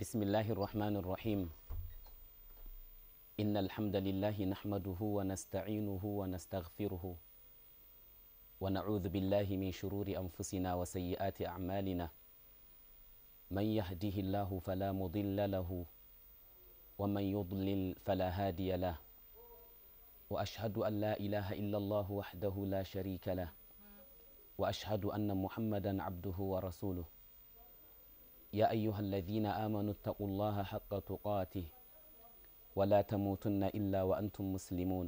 بسم الله الرحمن الرحيم إن الحمد لله نحمده ونستعينه ونستغفره ونعوذ بالله من شرور أنفسنا وسيئات أعمالنا من يهده الله فلا مضل له ومن يضلل فلا هادي له وأشهد أن لا إله إلا الله وحده لا شريك له وأشهد أن محمدا عبده ورسوله يا أيها الذين آمنوا اتقوا الله حق تقاته ولا تموتن إلا وأنتم مسلمون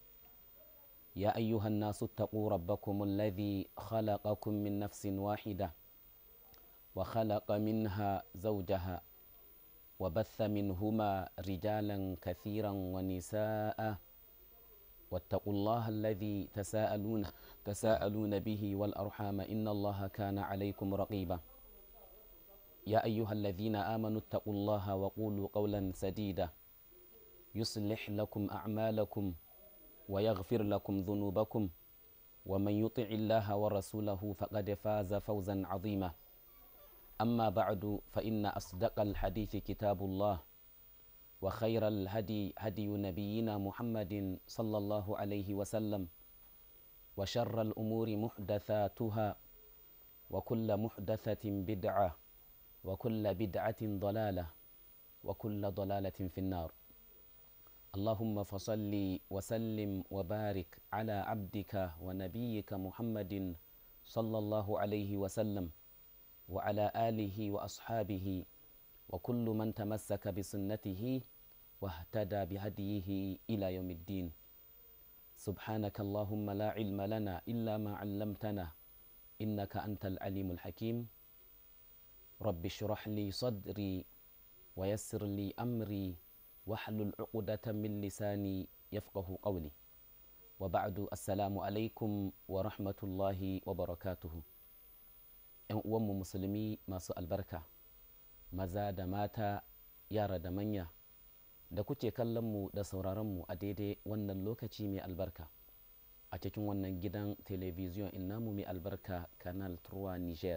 يا أيها الناس اتقوا ربكم الذي خلقكم من نفس واحدة وخلق منها زوجها وبث منهما رجالا كثيرا ونساء واتقوا الله الذي تساءلون تساءلون به والأرحام إن الله كان عليكم رقيبا يا أيها الذين آمنوا اتقوا الله وقولوا قولا سديدا يصلح لكم أعمالكم ويغفر لكم ذنوبكم ومن يطع الله ورسوله فقد فاز فوزا عظيما أما بعد فإن أصدق الحديث كتاب الله وخير الهدي هدي نبينا محمد صلى الله عليه وسلم وشر الأمور محدثاتها وكل محدثة بدعة وكل بدعة ضلالة وكل ضلالة في النار اللهم فصل وسلم وبارك على عبدك ونبيك محمد صلى الله عليه وسلم وعلى آله وأصحابه وكل من تمسك بسنته واهتدى بهديه إلى يوم الدين سبحانك اللهم لا علم لنا إلا ما علمتنا إنك أنت العليم الحكيم رب اشرح لي صدري ويسر لي أمري واحلل عقدة من لساني يفقه قولي وبعد السلام عليكم ورحمة الله وبركاته ‘yan uwanmu musulmi masu albarka maza da mata yara da manya da kuke kallonmu da sauraronmu a daidai wannan lokaci mai albarka a cikin wannan gidan telebijiyon namu mai albarka canal 3 niger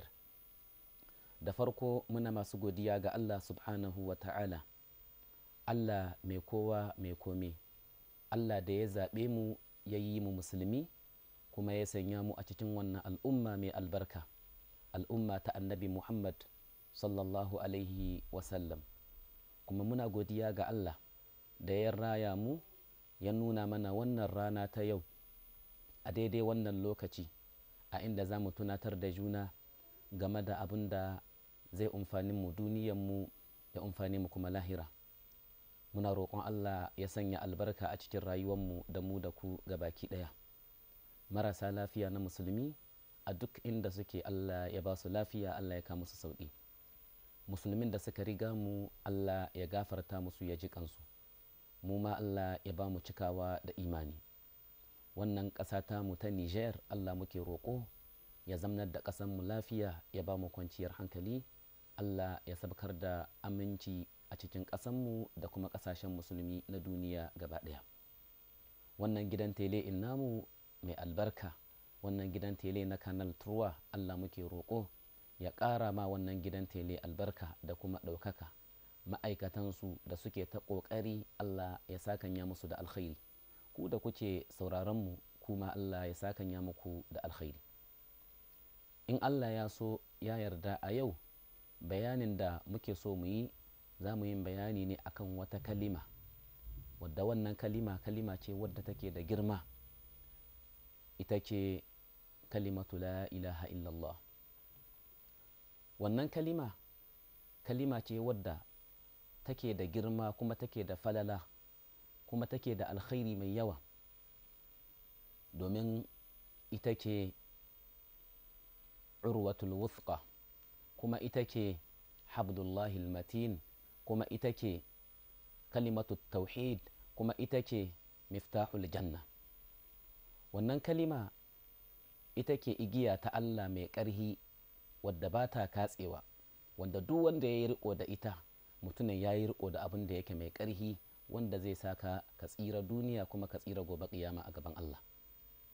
da farko muna masu godiya ga allah subhanahu wa ta'ala allah mai kowa mai kome allah da ya zaɓe mu ya yi mu musulmi kuma ya sanya mu a cikin wannan al'umma mai albarka al'umma ta annabi muhammad sallallahu alaihi wasallam kuma muna godiya ga allah da ya raya mu ya nuna mana wannan rana ta yau a daidai wannan lokaci a inda za mu tunatar da juna game da abin da zai umfani mu duniyanmu ya umfani mu kuma lahira muna roƙon allah ya sanya albarka a cikin rayuwanmu da mu da ku baki ɗaya marasa lafiya na musulmi a duk inda suke allah ya ba su lafiya allah ya kama su sauƙi musulmin da suka riga mu allah ya gafarta musu ya ji kansu mu ma allah ya ba mu cikawa da imani wannan ƙasa ta mu ta niger allah muke roƙo ya zamnar da ƙasanmu lafiya ya ba mu kwanciyar hankali allah ya sabkar da aminci a cikin ƙasanmu da kuma ƙasashen musulmi na duniya gaba ɗaya wannan gidan tele in namu mai albarka wannan gidan tele na kanal turwa allah muke roƙo ya ƙara ma wannan gidan tele albarka da kuma ɗaukaka ma'aikatansu da suke ta ƙoƙari allah ya sakanya musu da alkhairi ku da kuke sauraronmu kuma allah ya sakanya muku da alkhairi in allah ya so ya yarda a yau bayanin da muke so mu yi za mu yi bayani ne akan wata kalima wadda wannan kalima kalima ce wadda take da girma ita ce kalimatu la ilaha illallah wannan kalima kalima ce wadda take da girma kuma take da falala kuma take da alkhairi mai yawa domin ita ce urwatul wuthqa kuma ita ce habdullahi matin kuma ita ce kalimatu tauhid kuma ita ce miftahul janna wannan kalima ita ke igiya ta Allah mai ƙarhi wadda ba ta katsewa wanda duk wanda ya yi riko da ita mutumin ya yi riko da abin da yake mai ƙarhi wanda zai saka ka tsira duniya kuma ka tsira gobe kiyama a gaban Allah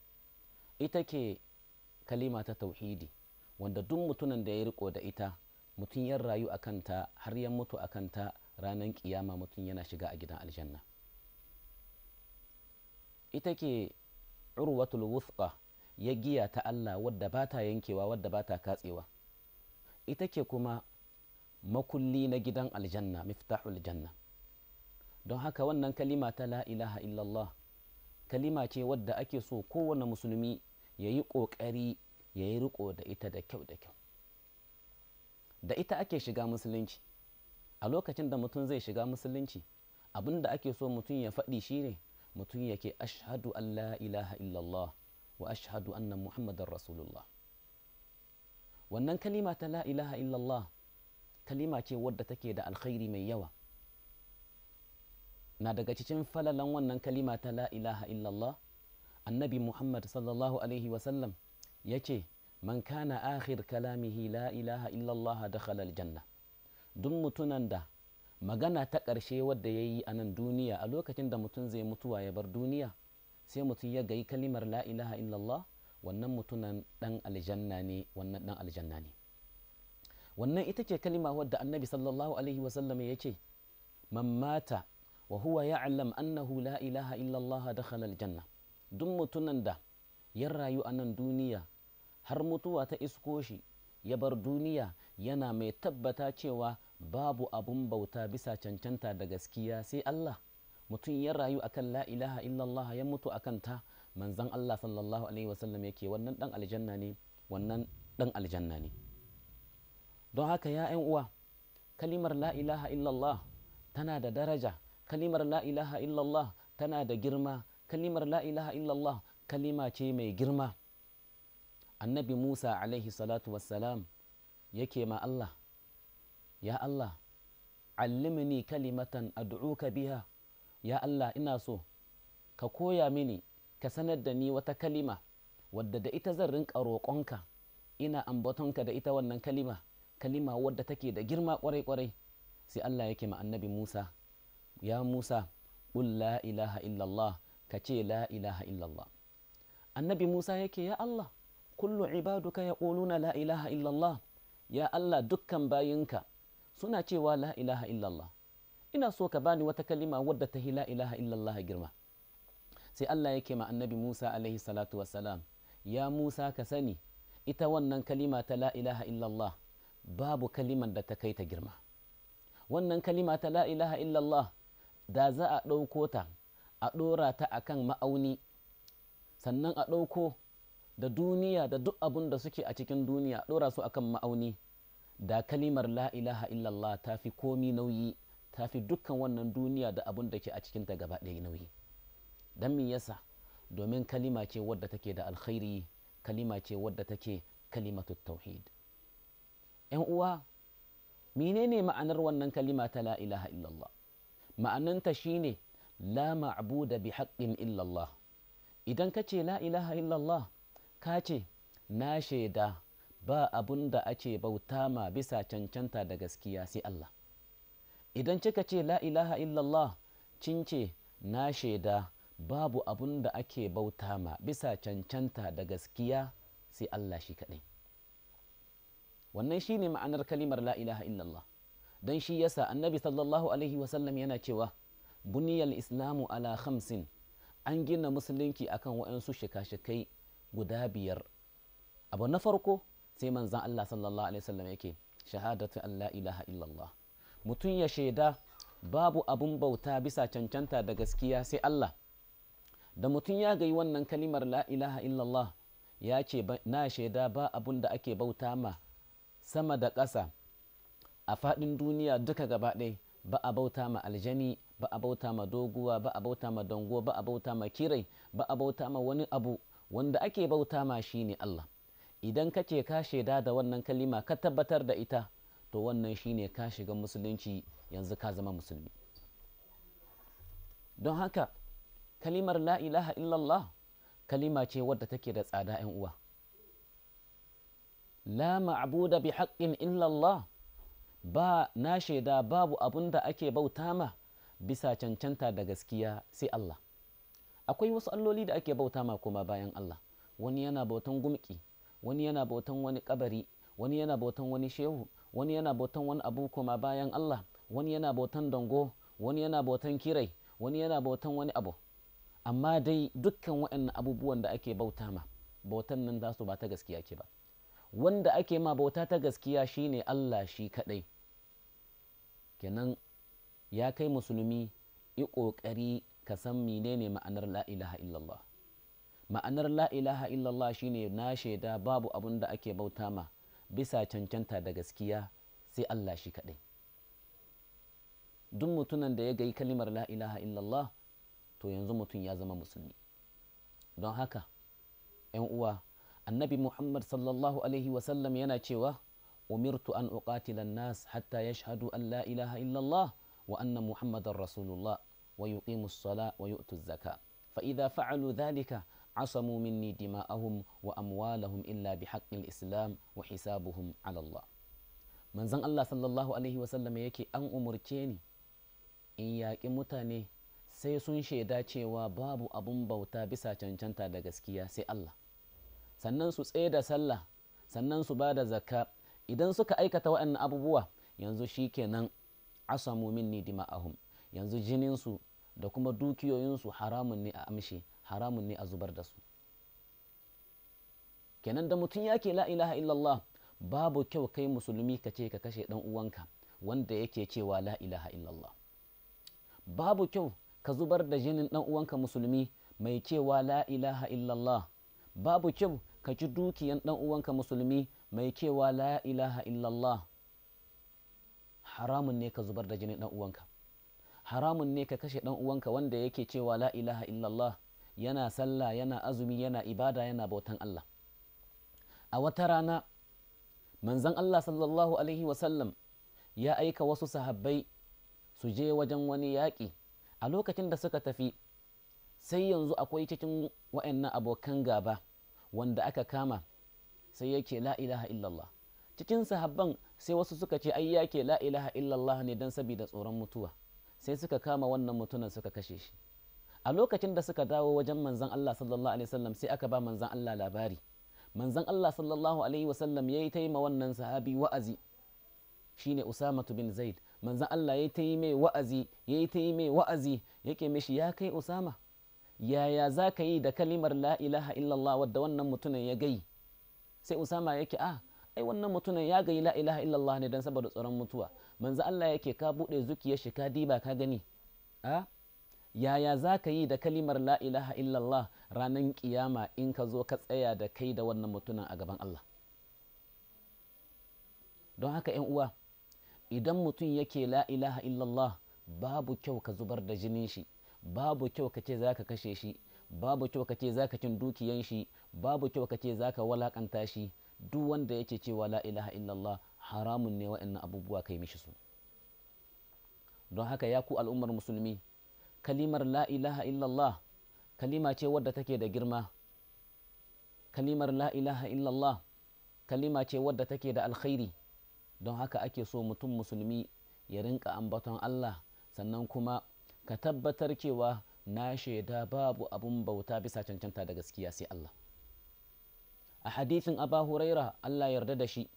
ita ke kalima ta tauhidi wanda duk mutumin da ya riko da ita mutum ya rayu a kanta har ya mutu a kanta ranar kiyama mutum yana shiga a gidan aljanna ita ke urwatul wuthqa ya giya ta Allah wadda ba ta yankewa wadda ba ta katsewa ita ke kuma makulli na gidan aljanna miftahul janna don haka wannan kalima ta la ilaha illallah kalima ce wadda ake so kowane musulmi ya yi ƙoƙari ya yi riko da ita da kyau da kyau da ita ake shiga musulunci a lokacin da mutum zai shiga musulunci abin da ake so mutum ya faɗi shine mutum yake ashhadu an la ilaha illallah wa ashhadu anna muhammadar rasulullah wannan kalima ta la ilaha illallah kalima ce wadda take da alkhairi mai yawa na daga cikin falalan wannan kalima ta la ilaha illallah annabi muhammad sallallahu alaihi wasallam ya ce man kana akhir kalamihi la ilaha illallah dakhala aljanna duk mutunan da magana ta ƙarshe wadda ya yi a nan duniya a lokacin da mutum zai mutuwa ya bar duniya sai mutum ya gayi kalimar la ilaha illallah wannan mutunan dan aljanna ne wannan dan aljanna ne wannan ita ce kalima wadda annabi sallallahu alaihi wasallam ya ce man mata wa huwa ya'lam annahu la ilaha illallah dakhala aljanna duk mutunan da ya rayu a nan duniya har mutuwa ta isko shi ya bar duniya yana mai tabbata cewa babu abun bauta bisa cancanta da gaskiya sai Allah mutum ya rayu akan la ilaha illallah ya mutu akan ta manzon Allah sallallahu alaihi wasallam yake wannan dan aljanna ne wannan dan aljanna ne don haka ya ‘yan uwa kalimar la ilaha illallah tana da daraja kalimar la ilaha illallah tana da girma kalimar la ilaha illallah kalima ce mai girma annabi musa alaihi salatu wassalam yake ma Allah ya Allah allimni kalimatan ad'uka biha ya Allah ina so ka koya mini ka sanar da ni wata kalima wadda da ita zan rinka roƙonka ina ambatonka da ita wannan kalima kalima wadda take da girma kwarai-kwarai sai Allah yake ma annabi Musa ya Musa qul la ilaha illallah ka ce la ilaha illallah annabi Musa yake ya Allah kullu ibaduka yaquluna la ilaha illallah ya Allah dukkan bayinka suna cewa la ilaha illallah ina so ka bani wata kalima wadda ta la ilaha illallah girma sai Allah yake ma annabi Musa alaihi salatu wassalam ya Musa ka sani ita wannan kalima ta la ilaha illallah babu kaliman da ta kai ta girma wannan kalima ta la ilaha illallah da za a ɗauko ta a ɗora ta akan ma'auni sannan a ɗauko da duniya da duk abun da suke a cikin duniya a ɗora su akan ma'auni da kalimar la ilaha illallah ta fi komi nauyi ta fi dukkan wannan duniya da abun da ke a cikinta gaba ɗaya nauyi don me yasa domin kalima ce wadda take da alkhairi kalima ce wadda take kalimatu tauhid ‘yan uwa menene ma'anar wannan kalima ta la ilaha illallah ma'ananta shine la ma'buda bi haqqin illallah idan ka ce la ilaha illallah ka ce na shaida ba abun da ake bauta ma bisa cancanta da gaskiya sai Allah idan kika ce la ilaha illallah cin ce na shaida babu abun da ake bauta ma bisa cancanta da gaskiya sai Allah shi kaɗai wannan shi ne ma'anar kalimar la ilaha illallah don shi yasa annabi sallallahu alaihi wasallam yana cewa buniyal islamu ala khamsin an gina musulunci akan waɗansu shika-shikai guda biyar abu na farko sai manzan Allah sallallahu alaihi wasallam yake shahadatu an la ilaha illallah mutum ya shaida babu abun bauta bisa cancanta da gaskiya sai Allah da mutum ya gayi wannan kalimar la ilaha illallah ya ce na shaida ba abun da ake bauta ma sama da ƙasa a faɗin duniya duka gaba ɗaya ba a bauta ma aljani ba a bauta ma doguwa ba a bauta ma dango ba a bauta ma kirai ba a bauta ma wani abu wanda ake bauta ma shine Allah idan ka ce ka shaida da wannan kalima ka tabbatar da ita to wannan shine ka shiga musulunci yanzu ka zama musulmi don haka kalimar la ilaha illallah kalima ce wadda take da tsada 'yan uwa la ma'buda bi haqqin illallah ba na shaida babu abun da ake bauta ma bisa cancanta da gaskiya sai Allah akwai wasu alloli da ake bauta ma kuma bayan Allah wani yana bautan gumki wani yana bautan wani kabari wani yana bautan wani shehu wani yana bautan wani abu kuma bayan Allah wani yana bautan dango wani yana bautan kirai wani yana bautan wani abu amma dai dukkan waɗannan abubuwan da ake bauta ma bautan nan za su ba ta gaskiya ke ba wanda ake ma bauta ta gaskiya shine Allah shi kaɗai kenan ya kai musulmi yi ƙoƙari ka san menene ma'anar la ilaha illallah ma'anar la ilaha illallah shine na shaida babu abun da ake bauta ma bisa cancanta da gaskiya sai Allah shi kaɗai duk mutumin da ya gayi kalimar la ilaha illallah to yanzu mutum ya zama musulmi don haka ‘yan uwa annabi muhammad sallallahu alaihi wasallam yana cewa umirtu an uqatila nas hatta yashhadu an la ilaha illallah wa anna muhammadan rasulullah wa yuqimu as-sala wa yu'tu az-zaka fa idha fa'alu dhalika عصموا مني دماءهم وأموالهم إلا بحق الإسلام وحسابهم على الله من زن الله صلى الله عليه وسلم yake an umurce ni in yaƙi mutane sai sun shaida cewa babu abun bauta bisa cancanta da gaskiya sai Allah sannan su tsaye da sallah sannan su ba da zakka idan suka aikata waɗannan abubuwa yanzu shikenan asamu minni dima'ahum yanzu jininsu da kuma dukiyoyinsu haramun ne a amshe haramun ne a zubar da su kenan da mutum yake la ilaha illallah babu kyau kai musulmi ka ce ka kashe dan uwanka wanda yake cewa la ilaha illallah babu kyau ka zubar da jinin dan uwanka musulmi mai cewa la ilaha illallah babu kyau ka ci dukiyan dan uwanka musulmi mai cewa la ilaha illallah haramun ne ka zubar da jinin dan uwanka haramun ne ka kashe dan uwanka wanda yake cewa la ilaha illallah yana sallah yana azumi yana ibada yana bautan Allah a wata rana manzon Allah sallallahu alaihi wasallam ya aika wasu sahabbai su je wajen wani yaƙi a lokacin da suka tafi sai yanzu akwai cikin wa'annan abokan gaba wanda aka kama sai yake la ilaha illallah cikin sahabban sai wasu suka ce ai yake la ilaha illallah ne don sabida tsoron mutuwa sai suka kama wannan mutumin suka kashe shi a lokacin da suka dawo wajen manzan Allah sallallahu alaihi wasallam sai aka ba manzan Allah labari manzan Allah sallallahu alaihi wasallam yayi ta yi ma wannan sahabi wa'azi shine Usama bin Zaid manzan Allah yayi ta yi mai wa'azi yayi ta yi mai wa'azi yake mishi ya kai Usama yaya za ka yi da kalimar la ilaha illallah wadda wannan mutumin ya gai sai Usama yake a ai wannan mutumin ya gayi la ilaha illallah ne dan saboda tsoron mutuwa manzan Allah yake ka bude zukiyar shi ka diba ka gani a yaya za ka yi da kalimar la ilaha illallah ranar kiyama in ka zo ka tsaya da kai da wannan mutumin a gaban Allah don haka ‘yan uwa idan mutum yake la ilaha illallah babu kyau ka zubar da jinin shi babu kyau ka ce za ka kashe shi babu kyau ka ce za ka cin dukiyan shi babu kyau ka ce za ka walakanta shi duk wanda yake cewa la ilaha illallah haramun ne wa'annan abubuwa kai mishi su don haka ya ku al'ummar musulmi kalimar la ilaha illallah kalima ce wadda take da girma kalimar la ilaha illallah kalima ce wadda take da alkhairi don haka ake so mutum musulmi ya rinka ambaton Allah sannan kuma ka tabbatar cewa na shaida babu abun bauta bisa cancanta da gaskiya sai Allah a hadithin aba huraira Allah yarda da shi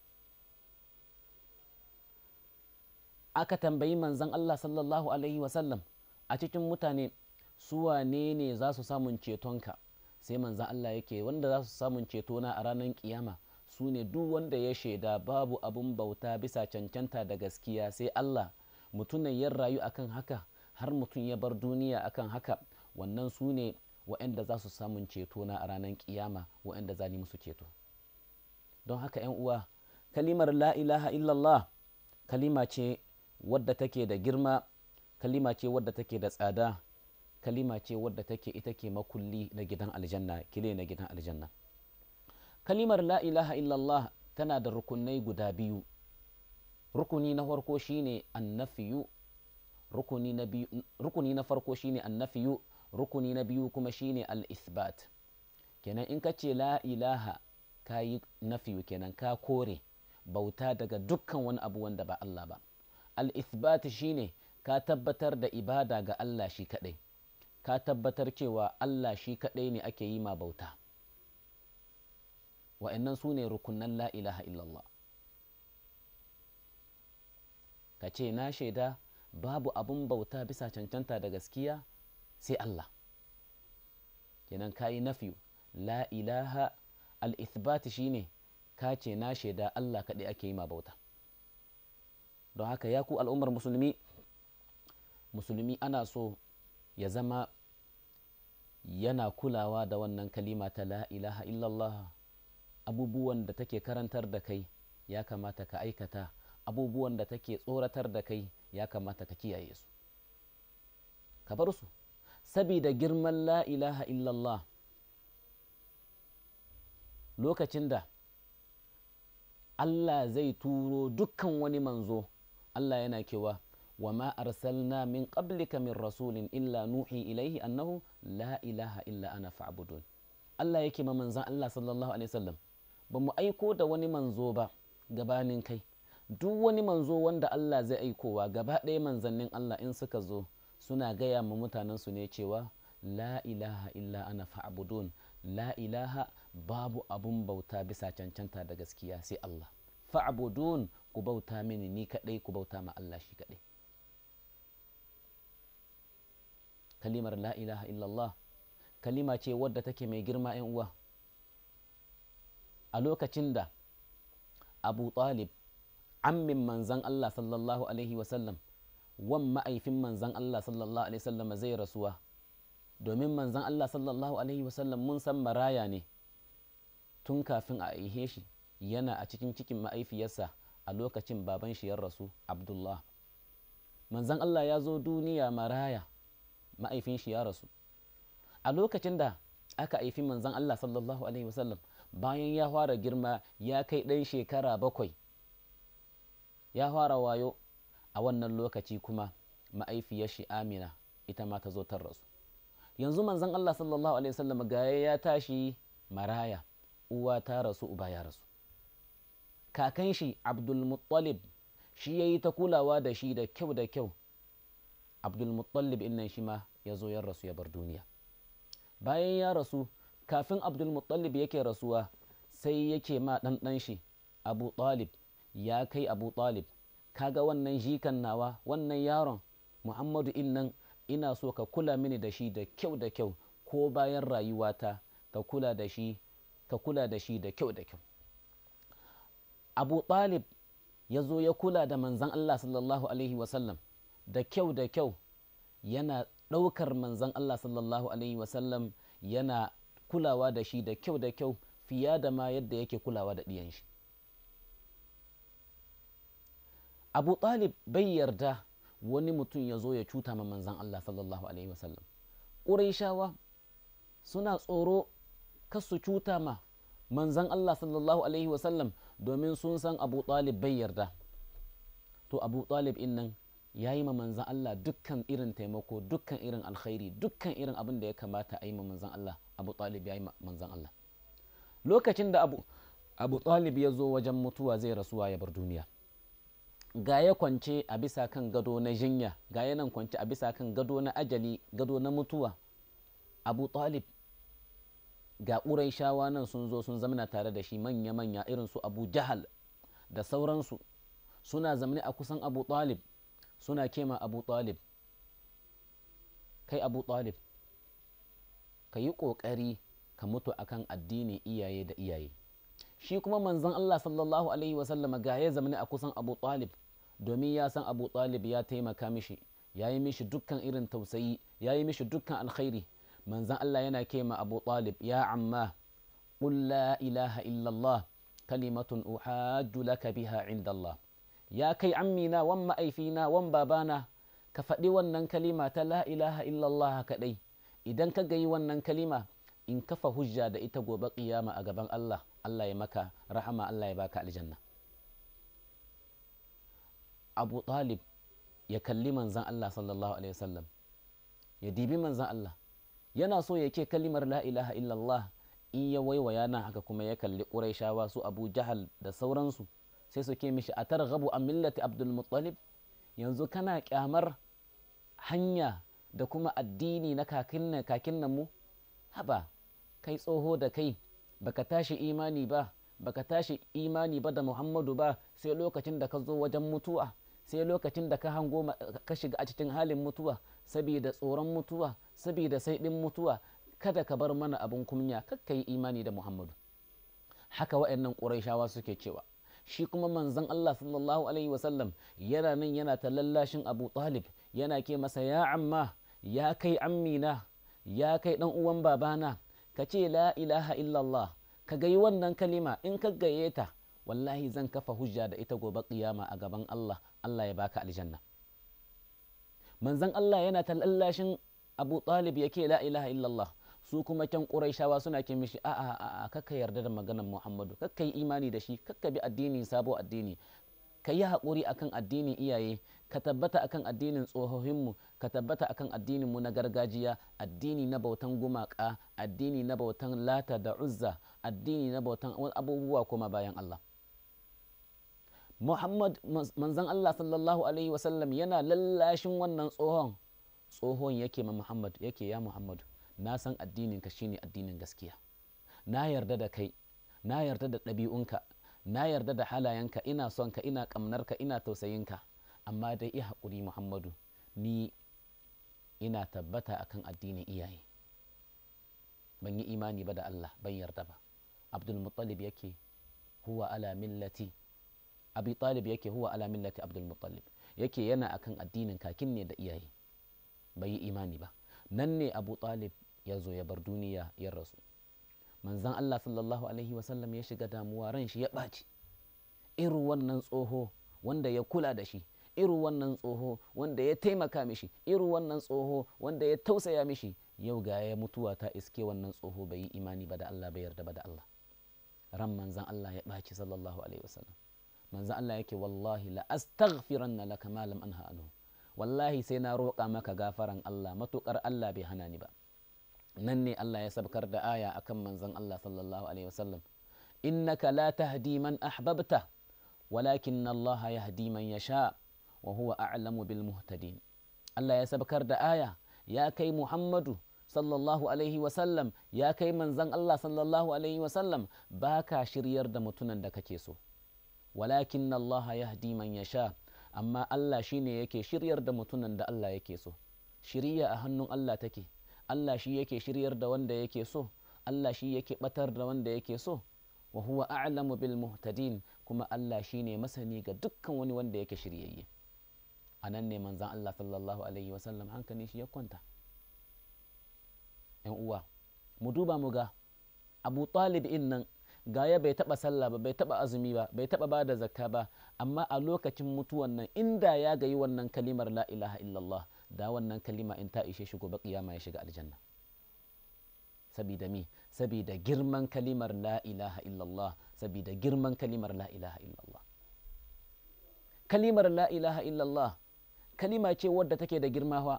aka tambayi manzon Allah sallallahu alaihi wasallam a cikin mutane su wane ne za su samun cetonka sai manzan Allah yake wanda za su samun cetona a ranar kiyama su ne duk wanda ya shaida babu abun bauta bisa cancanta da gaskiya sai Allah mutumin ya rayu akan haka har mutum ya bar duniya akan haka wannan su ne wa'anda za su samun cetona a ranar kiyama wa'anda za ni musu ceto don haka 'yan uwa kalimar la ilaha illallah kalima ce wadda take da girma kalima ce wadda take da tsada kalima ce wadda take ita ke makulli na gidan aljanna kile na gidan aljanna kalimar la ilaha illallah tana da rukunai guda biyu rukuni na farko shine annafiyu rukuni na biyu rukuni na farko shine annafiyu rukuni na biyu kuma shine al-ithbat kenan in ka ce la ilaha ka yi nafiyu kenan ka kore bauta daga dukkan wani abu wanda ba Allah ba al-ithbat shine ka tabbatar da ibada ga Allah shi kaɗai ka tabbatar cewa Allah shi kaɗai ne ake yi ma bauta wa'annan su ne rukunan la ilaha illallah ka ce na shaida babu abun bauta bisa cancanta da gaskiya sai Allah kenan ka yi nafi la ilaha al-ithbat shine ka ce na shaida Allah kaɗai ake yi ma bauta don haka ya ku al'ummar musulmi musulmi ana so ya zama yana kulawa da wannan kalima ta la ilaha illallah abubuwan da take karantar da kai ya kamata ka aikata abubuwan da take tsoratar da kai ya kamata ka kiyaye su ka bar su sabida girman la ilaha illallah lokacin da Allah zai turo dukkan wani manzo Allah yana kewa wa ma arsalna min qablika min rasulin illa nuhi ilaihi annahu la ilaha illa ana fa'budun Allah yake ma manzan Allah sallallahu alaihi wasallam ba mu aiko da wani manzo ba gabanin kai duk wani manzo wanda Allah zai aikowa gaba ɗaya manzannin Allah in suka zo suna gaya ma mutanen su ne cewa la ilaha illa ana fa'budun la ilaha babu abun bauta bisa cancanta da gaskiya sai Allah fa'budun ku bauta mini ni kadai ku bauta ma Allah shi kadai kalimar la ilaha illallah kalima ce wadda take mai girma yan uwa a lokacin da abu talib ammin manzan Allah sallallahu alaihi wasallam wan ma'aifin manzan Allah sallallahu alaihi wasallam zai rasuwa domin manzan Allah sallallahu alaihi wasallam mun san maraya ne tun kafin a aihe shi yana a cikin cikin ma'aifiyarsa a lokacin baban shi ya rasu abdullah manzan Allah ya zo duniya maraya ma'aifin shi ya rasu a lokacin da aka haifi manzan Allah sallallahu alaihi wasallam bayan ya fara girma ya kai ɗan shekara bakwai ya fara wayo a wannan lokaci kuma ma'aifiyar shi amina ita ma ta zo ta rasu yanzu manzan Allah sallallahu alaihi wasallam gaya ya tashi maraya uwa ta rasu uba ya rasu kakan shi abdulmuttalib shi ya yi ta kulawa da shi da kyau da kyau abdulmuttalib innan shi ma ya zo ya rasu ya bar duniya bayan ya rasu kafin abdulmuttalib yake rasuwa sai yake ma ɗanɗan shi abu talib ya kai abu talib kaga wannan jikan nawa wannan yaron muhammadu innan ina so ka kula mini da shi da kyau da kyau ko bayan rayuwata ka kula da shi ka kula da shi da kyau da kyau abu talib ya zo ya kula da manzan allah sallallahu alaihi wasallam da kyau da kyau yana ɗaukar manzan allah sallallahu alaihi wasallam yana kulawa da shi da kyau da kyau fiye da ma yadda yake kulawa da ɗiyan shi abu talib bai yarda wani mutum ya zo ya cuta ma manzan allah sallallahu alaihi wasallam ƙuraishawa suna tsoro kasu cuta ma manzan allah sallallahu alaihi wasallam domin sun san abu talib bai yarda to abu talib in nan ya yi ma manzan Allah dukkan irin taimako dukkan irin alkhairi dukkan irin abin da ya kamata a yi ma manzan Allah abu talib ya yi ma manzan Allah lokacin da abu abu talib ya zo wajen mutuwa zai rasuwa ya bar duniya ga ya kwance a bisa kan gado na jinya ga ya nan kwance a bisa kan gado na ajali gado na mutuwa abu talib ga shawa nan sun zo sun zamana tare da shi manya-manya irin su abu jahal da sauransu suna zamani a kusan abu talib suna kema abu talib kai abu talib ka yi ƙoƙari ka mutu akan addini iyaye da iyaye shi kuma manzon Allah sallallahu alaihi wasallam ga ya zamani a kusan abu talib domin ya san abu talib ya taimaka mishi ya yi mishi dukkan irin tausayi ya yi mishi dukkan alkhairi manzon Allah yana kema abu talib ya amma qul la ilaha illallah kalimatun uhajju laka biha inda Allah ya kai ammina wan ma'aifina wan babana ka faɗi wannan kalima ta la ilaha illallah kaɗai idan ka gayi wannan kalima in kafa hujja da ita gobe ƙiyama a gaban Allah Allah ya maka rahama Allah ya baka aljanna Abu Talib ya kalli manzan Allah sallallahu alaihi wasallam ya dibi manzan Allah yana so ya ke kalimar la ilaha illallah in ya waiwaya nan haka kuma ya kalli ƙuraishawa su Abu Jahal da sauransu sai su ke mishi a targhabu a millati abdul muttalib yanzu kana kyamar hanya da kuma addini na kakin nan mu haba kai tsoho da kai baka tashi imani ba baka tashi imani ba da muhammadu ba sai lokacin da ka zo wajen mutuwa sai lokacin da ka hango ka shiga a cikin halin mutuwa saboda tsoron mutuwa saboda sai ɗin mutuwa kada ka bar mana abin kunya kakka yi imani da muhammadu haka wa'annan ƙurayshawa suke cewa shi kuma manzon Allah sallallahu alaihi wasallam yana nan yana ta lallashin Abu Talib yana ke masa ya amma ya kai ammina ya kai dan uwan babana ka ce la ilaha illallah ka gayi wannan kalima in ka gaye ta wallahi zan kafa hujja da ita gobe kiyama a gaban Allah Allah ya baka aljanna manzon Allah yana ta lallashin Abu Talib yake la ilaha illallah su kuma can ƙuraishawa suna ke mishi a a a kakka yarda da maganar muhammadu kakka yi imani da shi kakka bi addini sabo addini ka yi haƙuri akan addinin iyaye ka tabbata akan addinin tsohohinmu ka tabbata akan addinin mu na gargajiya addini na bautan gumaka addini na bautan lata da uzza addini na bautan abubuwa kuma bayan Allah Muhammad manzon Allah sallallahu alaihi wasallam yana lallashin wannan tsohon tsohon yake ma Muhammad yake ya Muhammadu na san addininka shine addinin gaskiya na yarda da kai na yarda da ɗabi'unka na yarda da halayenka ina son ka ina ƙamnarka ina tausayinka amma dai iya haƙuri muhammadu ni ina tabbata akan addinin iyaye ban yi imani ba da allah ban yarda ba abdul muttalib yake huwa ala millati abi talib yake huwa ala millati abdul muttalib yake yana akan addinin kakin ne da iyaye bai yi imani ba nan ne abu talib ya zo ya bar duniya ya rasu manzan allah sallallahu alaihi wasallam ya shiga damuwa ran shi ya ɓaci irin wannan tsoho wanda ya kula da shi irin wannan tsoho wanda ya taimaka mishi irin wannan tsoho wanda ya tausaya mishi yau ga ya mutuwa ta iske wannan tsoho bai yi imani ba da allah bai yarda ba da allah ran manzan allah ya ɓaci sallallahu alaihi wasallam manzan allah yake wallahi la astaghfiranna laka ma lam anha anhu wallahi sai na roƙa maka gafaran Allah matuƙar Allah bai hana ni ba nan ne Allah ya sabkar da aya akan manzon Allah sallallahu alaihi wasallam innaka la tahdi man ahbabta walakin Allah yahdi man yasha wa huwa a'lamu bil muhtadin Allah ya sabkar da aya ya kai Muhammadu sallallahu alaihi wasallam ya kai manzon Allah sallallahu alaihi wasallam baka shiryar da mutunan da kake so walakin Allah yahdi man yasha amma Allah shi ne yake shiryar da mutumin da Allah yake so shirya a hannun Allah take Allah shi yake shiryar da wanda yake so Allah shi yake batar da wanda yake so wa huwa a'lamu bil muhtadin kuma Allah shi ne masani ga dukkan wani wanda yake shiryayye a nan ne manzan Allah sallallahu alaihi wasallam hankalin shi ya kwanta yan uwa mu duba mu ga Abu Talib in nan gaya bai taba sallah ba bai taba azumi ba bai taba bada zakka ba amma a lokacin mutuwan nan inda ya gayi wannan kalimar la ilaha illallah da wannan kalima in ta ishe shi gobe kiyama ya shiga aljanna sabida mi sabida girman kalimar la ilaha illallah sabida girman kalimar la ilaha illallah kalimar la ilaha illallah kalima ce wadda take da girmawa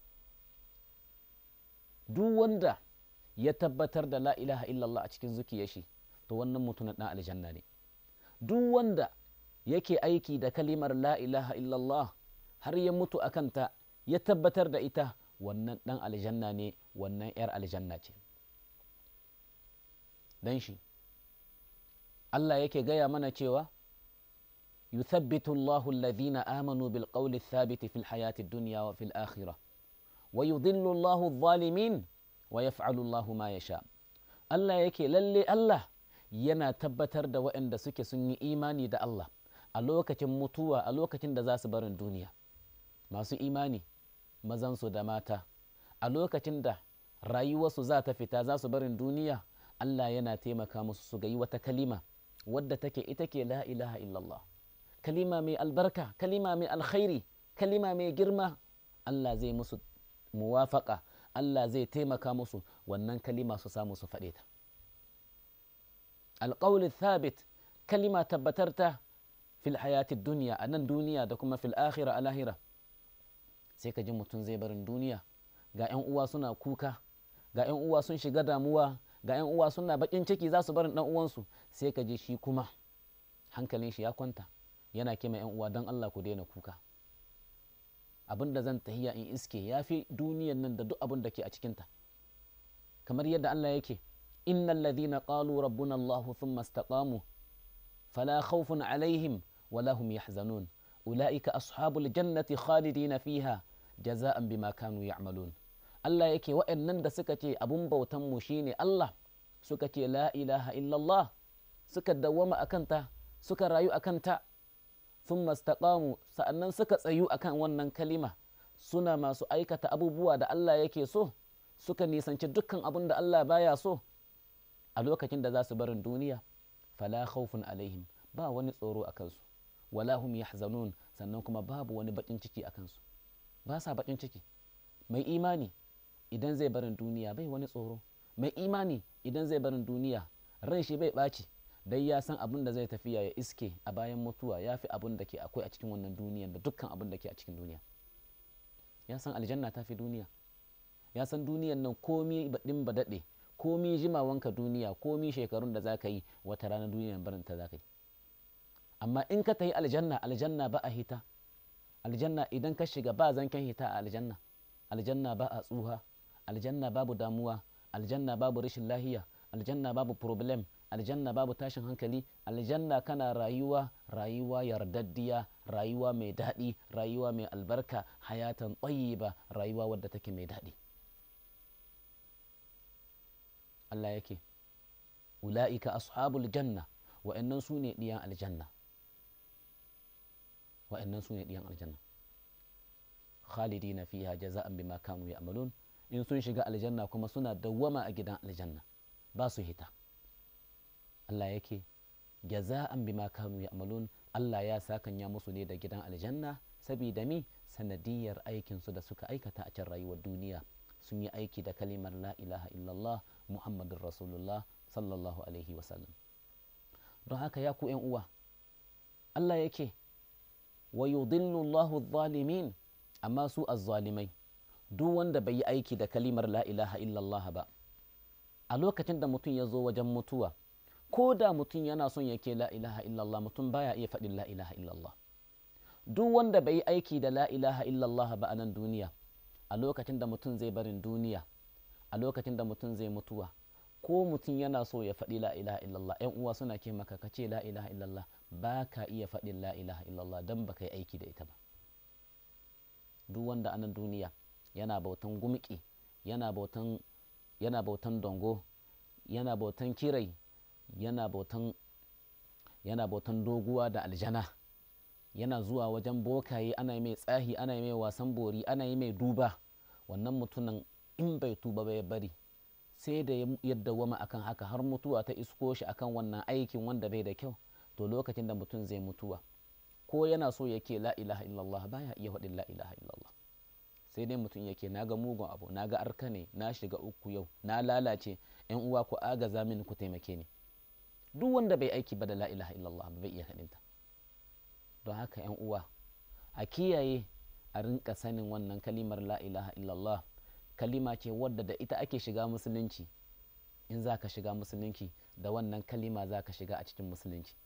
duk wanda ya tabbatar da la ilaha illallah a cikin zukiyar shi to wannan mutumin ɗan aljanna ne duk wanda yake aiki da kalimar la ilaha illallah har ya mutu a kanta ya tabbatar da ita wannan ɗan aljanna ne wannan 'yar aljanna ce dan shi Allah yake gaya mana cewa yuthabbitu Allahu alladhina amanu bil qawli thabiti fil hayati dunya wa fil akhirah wa yudhillu Allahu adh-dhalimin wa yaf'alu Allahu ma yasha Allah yake lalle Allah yana tabbatar da waɗanda suke sun yi imani da Allah a lokacin mutuwa a lokacin da za su barin duniya masu imani mazansu da mata a lokacin da rayuwarsu za ta fita za su barin duniya Allah yana taimaka musu su ga yi wata kalima wadda take ita ke la ilaha illallah kalima mai albarka kalima mai alkhairi kalima mai girma Allah zai musu muwafaka Allah zai taimaka musu wannan kalima su samu su faɗe ta alƙawli thabit kalima tabbatarta fil hayati duniya a nan duniya da kuma fil akhira a lahira sai ka ji mutum zai barin duniya ga 'yan uwa suna kuka ga 'yan uwa sun shiga damuwa ga 'yan uwa suna bakin ciki za su barin dan uwansu sai ka ji shi kuma hankalin shi ya kwanta yana kima 'yan uwa don Allah ku daina kuka abin da zan tahiya in iske ya fi duniyan nan da duk abin da ke a cikinta kamar yadda Allah yake إن الذين قالوا ربنا الله ثم استقاموا فلا خوف عليهم ولا هم يحزنون ula'ika ashabul jannati khalidina fiha jaza'an bima kanu ya'malun Allah yake wa'annan da suka ce abun bautan mu shine Allah suka ce la ilaha illallah suka dawwama akanta suka rayu akanta thumma istaqamu sa'annan suka tsayu akan wannan kalima suna masu aikata abubuwa da Allah yake so suka nisanci dukkan abun da Allah baya so a lokacin da za su barin duniya fala khawfun alaihim ba wani tsoro a kansu wala hum yahzanun sannan kuma babu wani bakin ciki a kansu ba sa bakin ciki mai imani idan zai barin duniya bai wani tsoro mai imani idan zai barin duniya ran shi bai ɓaci dai ya san abin da zai tafiya ya iske a bayan mutuwa ya fi abin da ke akwai a cikin wannan duniyan da dukkan abin da ke a cikin duniya ya san aljanna ta fi duniya ya san duniyan nan komi baɗin ba daɗe komi jimawanka duniya komi shekarun da za ka yi wata rana duniyan barin ta za ka yi amma in ka tafi aljanna aljanna ba a hita aljanna idan ka shiga ba zanken hita a aljanna aljanna ba a tsuha aljanna babu damuwa aljanna babu rashin lahiya aljanna babu problem aljanna babu tashin hankali aljanna kana rayuwa rayuwa yardaddiya rayuwa mai daɗi rayuwa mai albarka hayatan ba rayuwa wadda take mai daɗi Allah yake ula'ika ashabul janna wa'annan su ne ɗiyan aljanna wa'annan su ne ɗiyan aljanna khalidina fiha jaza'an bima kanu ya'malun in sun shiga aljanna kuma suna dawwama a gidan aljanna ba su hita Allah yake jaza'an bima kanu ya'malun Allah ya sakanya musu ne da gidan aljanna saboda mi sanadiyar aikin su da suka aikata a can rayuwar duniya sun yi aiki da kalimar la ilaha illallah muhammadun rasulullah sallallahu alaihi wasallam don haka ya ku uwa Allah yake wa yudillu Allahu zalimin amma su azzalimai duk wanda bai yi aiki da kalimar la ilaha illallah ba a lokacin da mutum ya zo wajen mutuwa ko da mutum yana son yake la ilaha illallah mutum baya iya faɗin la ilaha illallah duk wanda bai yi aiki da la ilaha illallah ba a nan duniya a lokacin da mutum zai barin duniya a lokacin da mutum zai mutuwa ko mutum yana so ya faɗi la ilaha illallah yan uwa suna ke maka ka ce la ilaha illallah ba ka iya faɗin la ilaha illallah don ba ka yi aiki da ita ba duk wanda a nan duniya yana bautan gumki yana bautan yana bautan dongo yana bautan kirai yana bautan yana bautan doguwa da aljana yana zuwa wajen bokaye ana yi mai tsahi ana yi mai wasan bori ana yi mai duba wannan mutumin in bai tuba bai bari sai da yadda wama akan haka har mutuwa ta isko shi akan wannan aikin wanda bai da kyau to lokacin da mutum zai mutuwa ko yana so yake la ilaha illallah baya iya faɗin la ilaha illallah sai dai mutum yake na ga mugun abu na ga arka ne na shiga uku yau na lalace yan uwa ku agaza mini ku taimake ni duk wanda bai aiki ba da la ilaha illallah bai iya haɗinta don haka yan uwa a kiyaye a rinka sanin wannan kalimar la ilaha illallah kalima ce wadda da ita ake shiga musulunci in za ka shiga musulunci da wannan kalima za ka shiga a cikin musulunci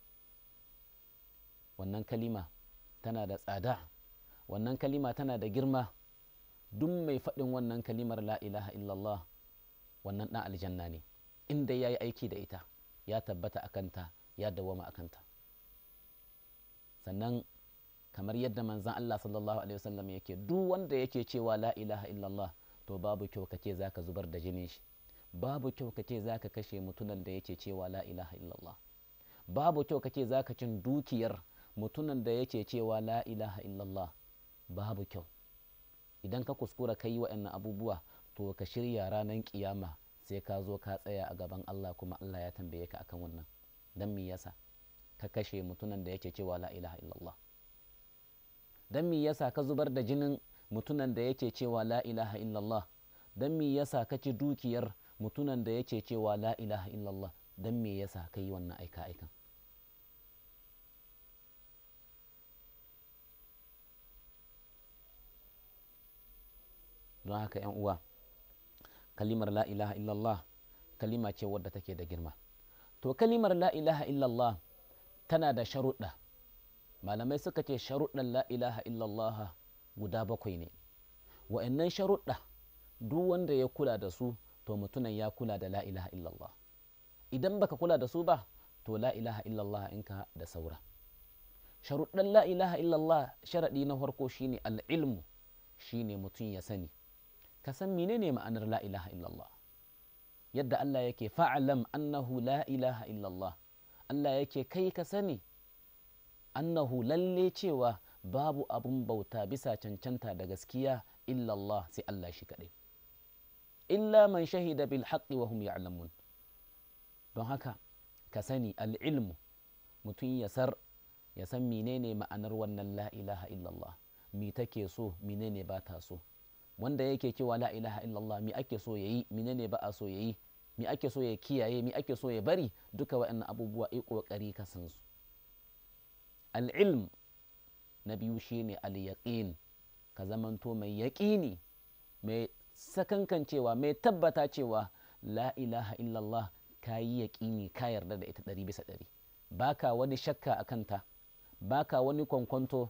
wannan kalima tana da tsada wannan kalima tana da girma duk mai faɗin wannan kalimar la ilaha illallah wannan ɗan aljanna ne inda ya yi aiki da ita ya tabbata a kanta ya dawama a kanta sannan kamar yadda manzan Allah sallallahu alaihi wasallam yake duk wanda yake cewa la ilaha illallah to babu kyau kace zaka zubar da jinin shi babu kyau kace zaka kashe mutunan da yake cewa la ilaha illallah babu kyau kace zaka cin dukiyar mutunan da yake cewa la ilaha illallah babu kyau idan ka kuskura ka yi waɗannan abubuwa to ka shirya ranar kiyama sai ka zo ka tsaya a gaban Allah kuma Allah ya tambaye ka akan wannan dan me yasa ka kashe mutunan da yake cewa la ilaha illallah dan me yasa ka zubar da jinin mutunan da yake cewa la ilaha illallah dan me yasa ka ci dukiyar mutunan da yake cewa la ilaha illallah dan me yasa ka yi wannan aika aikan don haka yan uwa kalimar la ilaha illallah kalima ce wadda take da girma to kalimar la ilaha illallah tana da sharuɗa malamai suka ce sharuɗan la ilaha illallah guda bakwai ne wa'annan sharuɗa duk wanda ya kula da su to mutunan ya kula da la ilaha illallah idan baka kula da su ba to la ilaha illallah inka da saura sharuɗan la ilaha illallah sharaɗi na farko shine al'ilmu shine mutum ya sani ka san menene ma'anar la ilaha illallah yadda Allah yake fa'alam annahu la ilaha illallah Allah yake kai ka sani annahu lalle cewa babu abun bauta bisa cancanta da gaskiya illallah sai Allah shi kaɗai illa man shahida bil haqqi wa hum ya'lamun don haka ka sani al'ilmu mutum ya sar ya san menene ma'anar wannan la ilaha illallah mi take so menene ba ta so wanda yake cewa la ilaha illallah mi ake so yayi menene ba a so yayi mi ake so ya kiyaye mi ake so ya bari duka waɗannan abubuwa ai kokari ka san su al'ilm na biyu shine al-yaqin ka zamanto mai yaƙini mai sakankancewa mai tabbata cewa la ilaha illallah ka yi yaƙini ka yarda da ita ɗari bisa ɗari baka wani shakka a kanta baka wani kwankwanto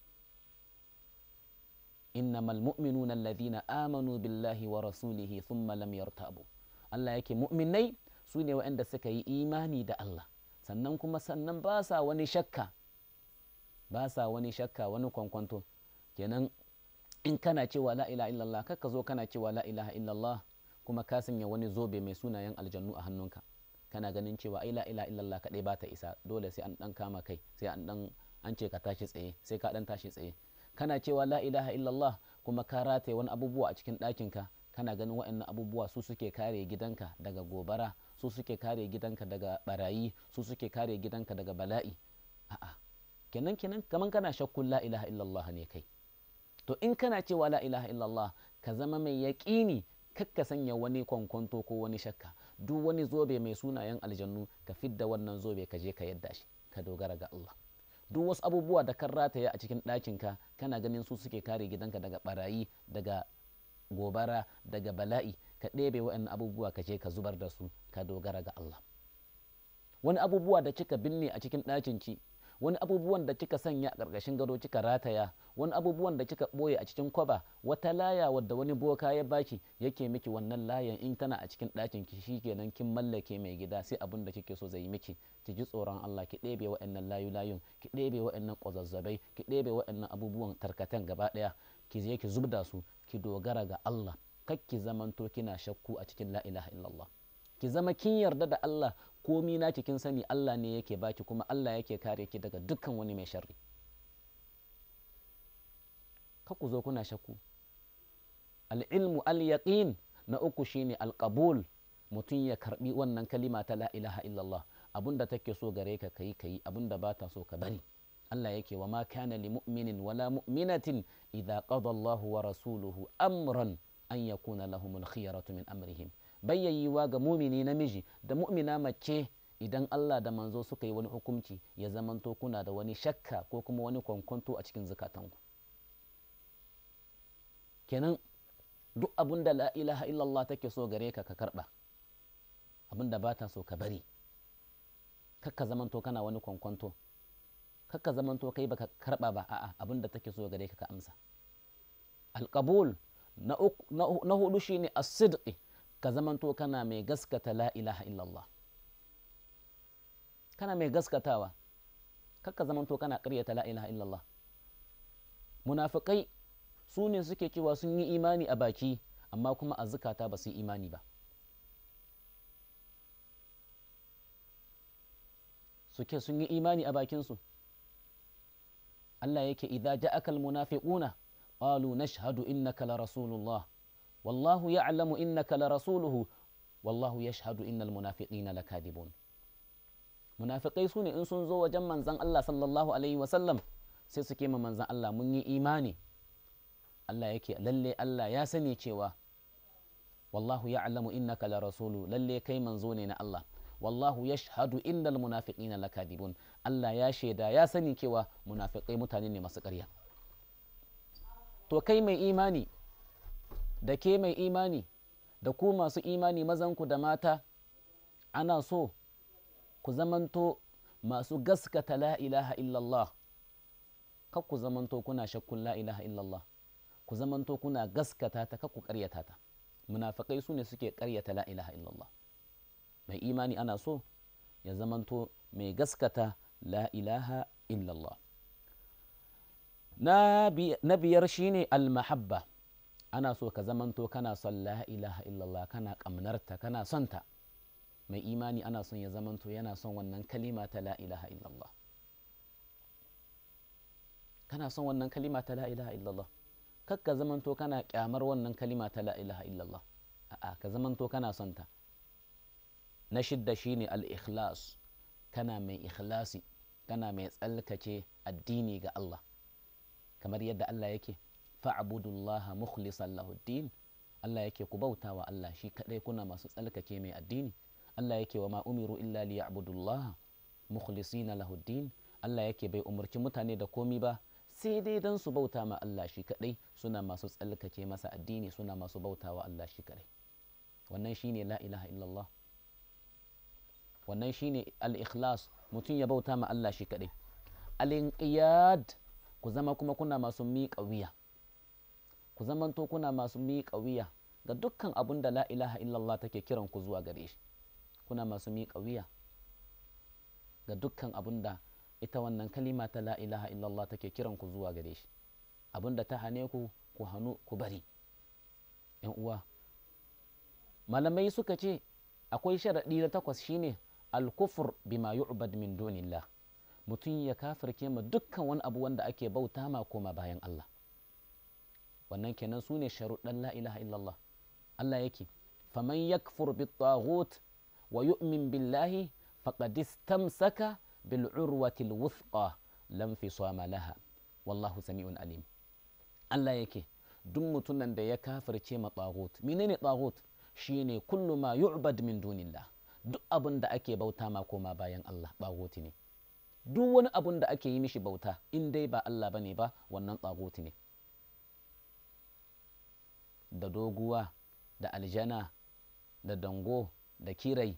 innamal mu'minuna alladhina amanu billahi wa rasulihi thumma lam yartabu Allah yake mu'minai su ne waɗanda suka yi imani da Allah sannan kuma sannan ba sa wani shakka ba sa wani shakka wani kwankwanto kenan in kana cewa la ilaha illallah kaka zo kana cewa la ilaha illallah kuma ka sanya wani zobe mai sunayen aljannu a hannunka kana ganin cewa ai la ilaha illallah kadai ba ta isa dole sai an dan kama kai sai an dan an ce ka tashi tsaye sai ka dan tashi tsaye kana cewa la ilaha illallah kuma ka rataye wani abubuwa a cikin ɗakinka kana ganin waɗannan abubuwa su suke kare gidanka daga gobara su suke kare gidanka daga barayi su suke kare gidanka daga bala'i a'a kenan kenan kaman kana shakkun la ilaha illallah ne kai to in kana cewa la ilaha illallah ka zama mai yaƙini kakka sanya wani kwankwanto ko wani shakka duk wani zobe mai sunayen aljannu ka fidda wannan zobe ka je ka yadda shi ka dogara ga Allah duk wasu abubuwa da kan rataya a cikin ɗakinka kana ganin su suke kare gidanka daga barayi daga gobara daga bala'i ka ɗebe wa'annan abubuwa ka je ka zubar da su ka dogara ga Allah wani abubuwa da kika binne a cikin ɗakin ki wani abubuwan da kika sanya a ƙarƙashin gado kika rataya wani abubuwan da kika ɓoye a cikin kwaba wata laya wadda wani boka ya baki yake miki wannan layan in tana a cikin ɗakin ki shikenan kin mallake mai gida sai abin da kike so zai miki ki ji tsoron Allah ki ɗebe wa'annan layu layun ki ɗebe wa'annan ƙwazazzabai ki ɗebe wa'annan abubuwan tarkatan gaba ɗaya ki je ki zubda su ki dogara ga Allah kar ki zamanto kina shakku a cikin la ilaha illallah ki zama kin yarda da Allah komi na kin sani Allah ne yake baki kuma Allah yake kare ki daga dukkan wani mai sharri ka ku zo kuna shakku al'ilmu al-yaqin na uku shine al-qabul mutum ya karbi wannan kalima ta la ilaha illallah abinda take so gare ka kai kai abinda ba ta so ka bari Allah yake wa ma kana li mu'minin wala mu'minatin idza qada Allahu wa rasuluhu amran an yakuna lahumul khiyaratu min amrihim bayyayiwa ga mumini namiji da mu'mina mace idan Allah da manzo suka yi wani hukunci ya zamanto kuna da wani shakka ko kuma wani kwankwanto a cikin zukatanku kenan duk abin da la ilaha illallah take so gare ka ka karba abin da ba ta so ka bari kakka zamanto kana wani kwankwanto kakka zamanto kai baka karba ba a'a abin da take so gare ka ka amsa alqabul na hudu shine as-sidqi ka zamanto kana mai gaskata la ilaha illallah kana mai gaskatawa kakka zamanto kana ƙaryata la ilaha illallah munafikai su ne suke cewa sun yi imani a baki amma kuma a zukata ba su yi imani ba suke sun yi imani a bakinsu Allah yake idza ja'aka almunafiquna qalu nashhadu innaka la rasulullah wallahu ya'lamu innaka la rasuluhu wallahu yashhadu innal munafiqina lakadibun munafiqai sune in sun zo wajen manzon Allah sallallahu alaihi wasallam sai suke ma manzon Allah mun yi imani Allah yake lalle Allah ya sani cewa wallahu ya'lamu innaka la rasulu lalle kai manzo ne na Allah wallahu yashhadu innal munafiqina lakadibun Allah ya shaida ya sani cewa munafiqai mutane ne masu ƙarya to kai mai imani da ke mai imani da ku masu imani mazanku da mata ana so ku zamanto masu gaskata la ilaha illallah kar ku zamanto kuna shakkun la ilaha illallah ku zamanto kuna gaskata ta kar ku karyata ta munafikai su ne suke karyata la ilaha illallah mai imani ana so ya zamanto mai gaskata la ilaha illallah na biyar shine almahabba ana so ka zamanto kana son la ilaha illallah kana kamnarta kana son ta mai imani ana son ya zamanto yana son wannan kalima ta la ilaha illallah kana son wannan kalima ta la ilaha illallah kar ka zamanto kana kyamar wannan kalima ta la ilaha illallah a'a ka zamanto kana son ta na shidda shine al-ikhlas kana mai ikhlasi kana mai tsalkace addini ga Allah kamar yadda Allah yake fa'budullaha mukhlisan lahu din Allah yake ku bauta wa Allah shi kadai kuna masu tsalkace mai addini Allah yake wa ma umiru illa liya'budullaha mukhlisina lahu din Allah yake bai umarci mutane da komi ba sai dai don su bauta ma Allah shi kadai suna masu tsalkace masa addini suna masu bauta wa Allah shi kadai wannan shine la ilaha illallah wannan shine al-ikhlas mutum ya bauta ma Allah shi kadai al-inqiyad ku zama kuma kuna masu miƙa wuya ku zamanto kuna masu miƙa wuya ga dukkan abun da la ilaha illallah take kiran ku zuwa gare shi kuna masu miƙa wuya ga dukkan abun da ita wannan kalima ta la ilaha illallah take kiran ku zuwa gare shi abun da ta hane ku ku hannu ku bari yan uwa malamai suka ce akwai sharaɗi na takwas shine alkufur bima yu'bad min dunillah mutum ya kafirke ma dukkan wani abu wanda ake bauta ma koma bayan Allah wannan kenan su ne sharuɗan la ilaha illallah Allah yake faman yakfur bit taghut wa yu'min billahi faqad istamsaka bil urwati al wuthqa lam fisama laha wallahu sami'un alim Allah yake duk mutumin da ya kafirce ma taghut menene taghut shine kullu ma yu'bad min dunillah duk abin da ake bauta ma koma bayan Allah taghut ne duk wani abun da ake yi mishi bauta in dai ba Allah bane ba wannan tsaguti ne da doguwa da aljana da dango da kirai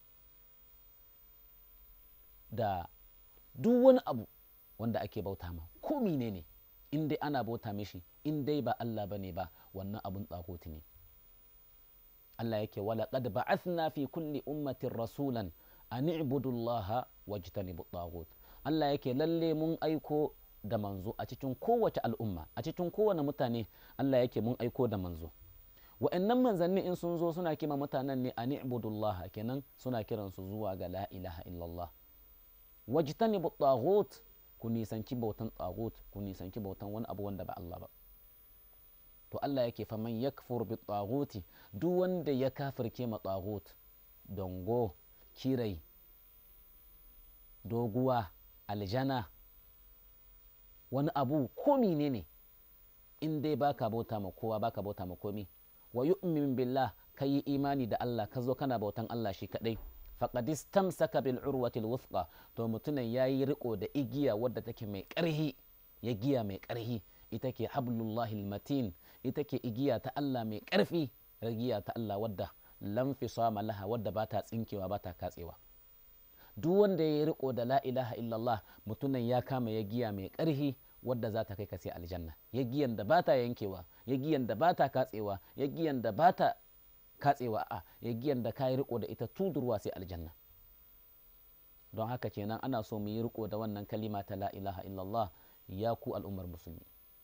da duk wani abu wanda ake bauta ma ko ne ne in dai ana bauta mishi in dai ba Allah bane ba wannan abun tsaguti ne Allah yake wala qad ba'athna fi kulli ummatin rasulan an i'budu Allah wajtanibu taghut Allah yake lalle mun aiko da manzo a cikin kowace al'umma a cikin kowane mutane Allah yake mun aiko da manzo wa'annan manzanni in sun zo suna kima mutanen ne an i'budu Allah kenan suna kiran su zuwa ga la ilaha illallah wajtanibu taghut ku nisanci bautan taghut ku nisanci bautan wani abu wanda ba Allah ba to Allah yake faman yakfur bi taghuti duk wanda ya kafirce ma taghut dongo kirai doguwa aljana wani abu ko ne ne in dai baka bauta ma kowa baka bauta ma komi wa yu'min billah ka yi imani da Allah ka zo kana bautan Allah shi kadai faqad istamsaka bil urwati wuthqa to mutumin yayi riko da igiya wadda take mai karhi ya giya mai karhi ita ke hablullahi matin ita ke igiya ta Allah mai karfi giya ta Allah wadda lam fisama laha wadda ba ta tsinkewa ba ta katsewa duk wanda ya riko da la ilaha illallah mutumin ya kama ya giya mai ƙarhi wadda za ta kai ka sai aljanna ya giyan da ba ta yankewa ya giyan da ba ta katsewa ya giyan da ba ta katsewa a ya giyan da ka yi riko da ita tudurwa sai aljanna don haka kenan ana so mu yi riko da wannan kalima ta la ilaha illallah ya ku al'ummar musulmi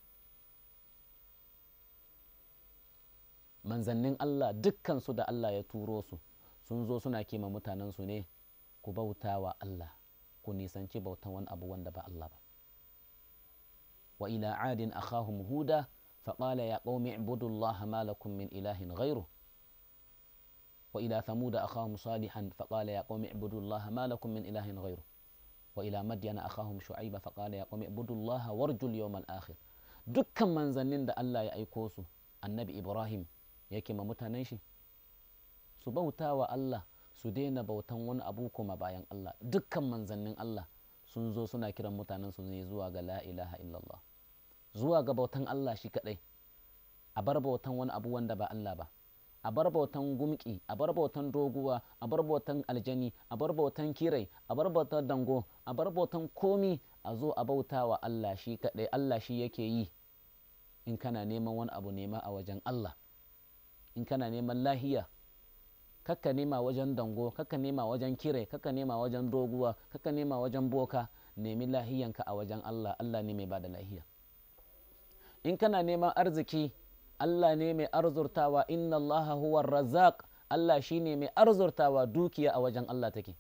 manzannin Allah dukkan su da Allah ya turo su sun zo suna kima mutanen su ne ku bauta wa Allah ku nisanci bautan wani abu wanda ba Allah ba wa ila adin akhahum huda faqala ya qaumi ibudullaha ma lakum min ilahin ghayru wa ila thamuda akhahum salihan faqala ya qaumi ibudullaha ma lakum min ilahin ghayru wa ila madyana akhahum shu'aiba faqala ya qaumi ibudullaha warjul yawmal akhir dukkan manzannin da Allah ya aiko su annabi Ibrahim yake ma mutanen shi su bauta wa Allah su daina bautan wani abu kuma bayan Allah dukkan manzannin Allah sun zo suna kiran mutanen su ne zuwa ga la ilaha illallah zuwa ga bautan Allah shi kadai a bar bautan wani abu wanda ba Allah ba a bar bautan gumki a bar bautan doguwa a bar bautan aljani a bar bautan kirai a bar bautan dango a bar bautan komi a zo a bauta wa Allah shi kadai Allah shi yake yi in kana neman wani abu nema a wajen Allah in kana neman lahiya kakka nema wajen dango kakka nema wajen kire kakka nema wajen doguwa kakka nema wajen boka nemi lahiyanka a wajen Allah Allah ne mai bada lahiya in kana neman arziki Allah ne mai arzurtawa inna Allah huwa razaq Allah shine mai arzurtawa dukiya a wajen Allah take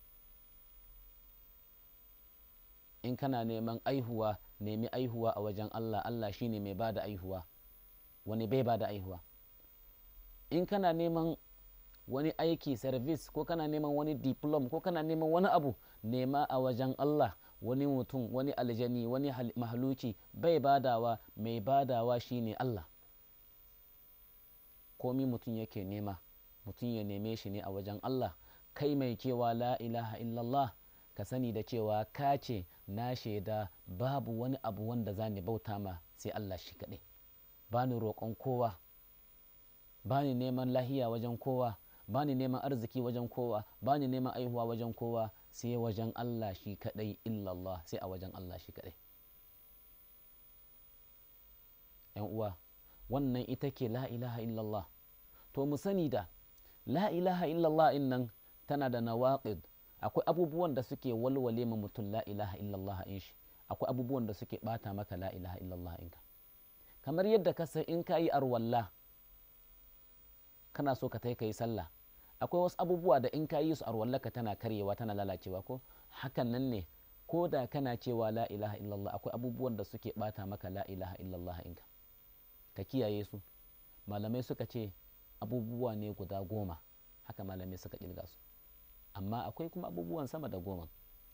in kana neman aihuwa nemi aihuwa a wajen Allah Allah shine mai bada aihuwa wani bai bada aihuwa in kana neman wani aiki service ko kana neman wani diplom ko kana neman wani abu nema a wajen Allah wani mutum wani aljani wani mahaluki bai badawa mai badawa shine Allah komi mutum yake nema mutum ya neme shi ne a wajen Allah kai mai cewa la ilaha illallah ka sani da cewa ka ce na shaida babu wani abu wanda za ni bauta ma sai Allah shi kaɗai ba ni roƙon kowa ba ni neman lahiya wajen kowa ba ni neman arziki wajen kowa ba ni neman aihuwa wajen kowa sai wajen Allah shi kaɗai illallah sai a wajen Allah shi kaɗai ‘yan uwa wannan ita ke la ilaha illallah to mu sani da la ilaha illallah in nan tana da nawaqid akwai abubuwan da suke walwale ma mutum la ilaha illallah in shi akwai abubuwan da suke bata maka la ilaha illallah in ka kamar yadda ka san in ka yi arwalla kana so ka ka yi sallah akwai wasu abubuwa da in ka yi su arwallaka tana karyewa tana lalacewa ko hakan nan ne ko da kana cewa la ilaha illallah akwai abubuwan da suke bata maka la ilaha illallah in ka ka kiyaye su malamai suka ce abubuwa ne guda goma haka malamai suka kirga su amma akwai kuma abubuwan sama da goma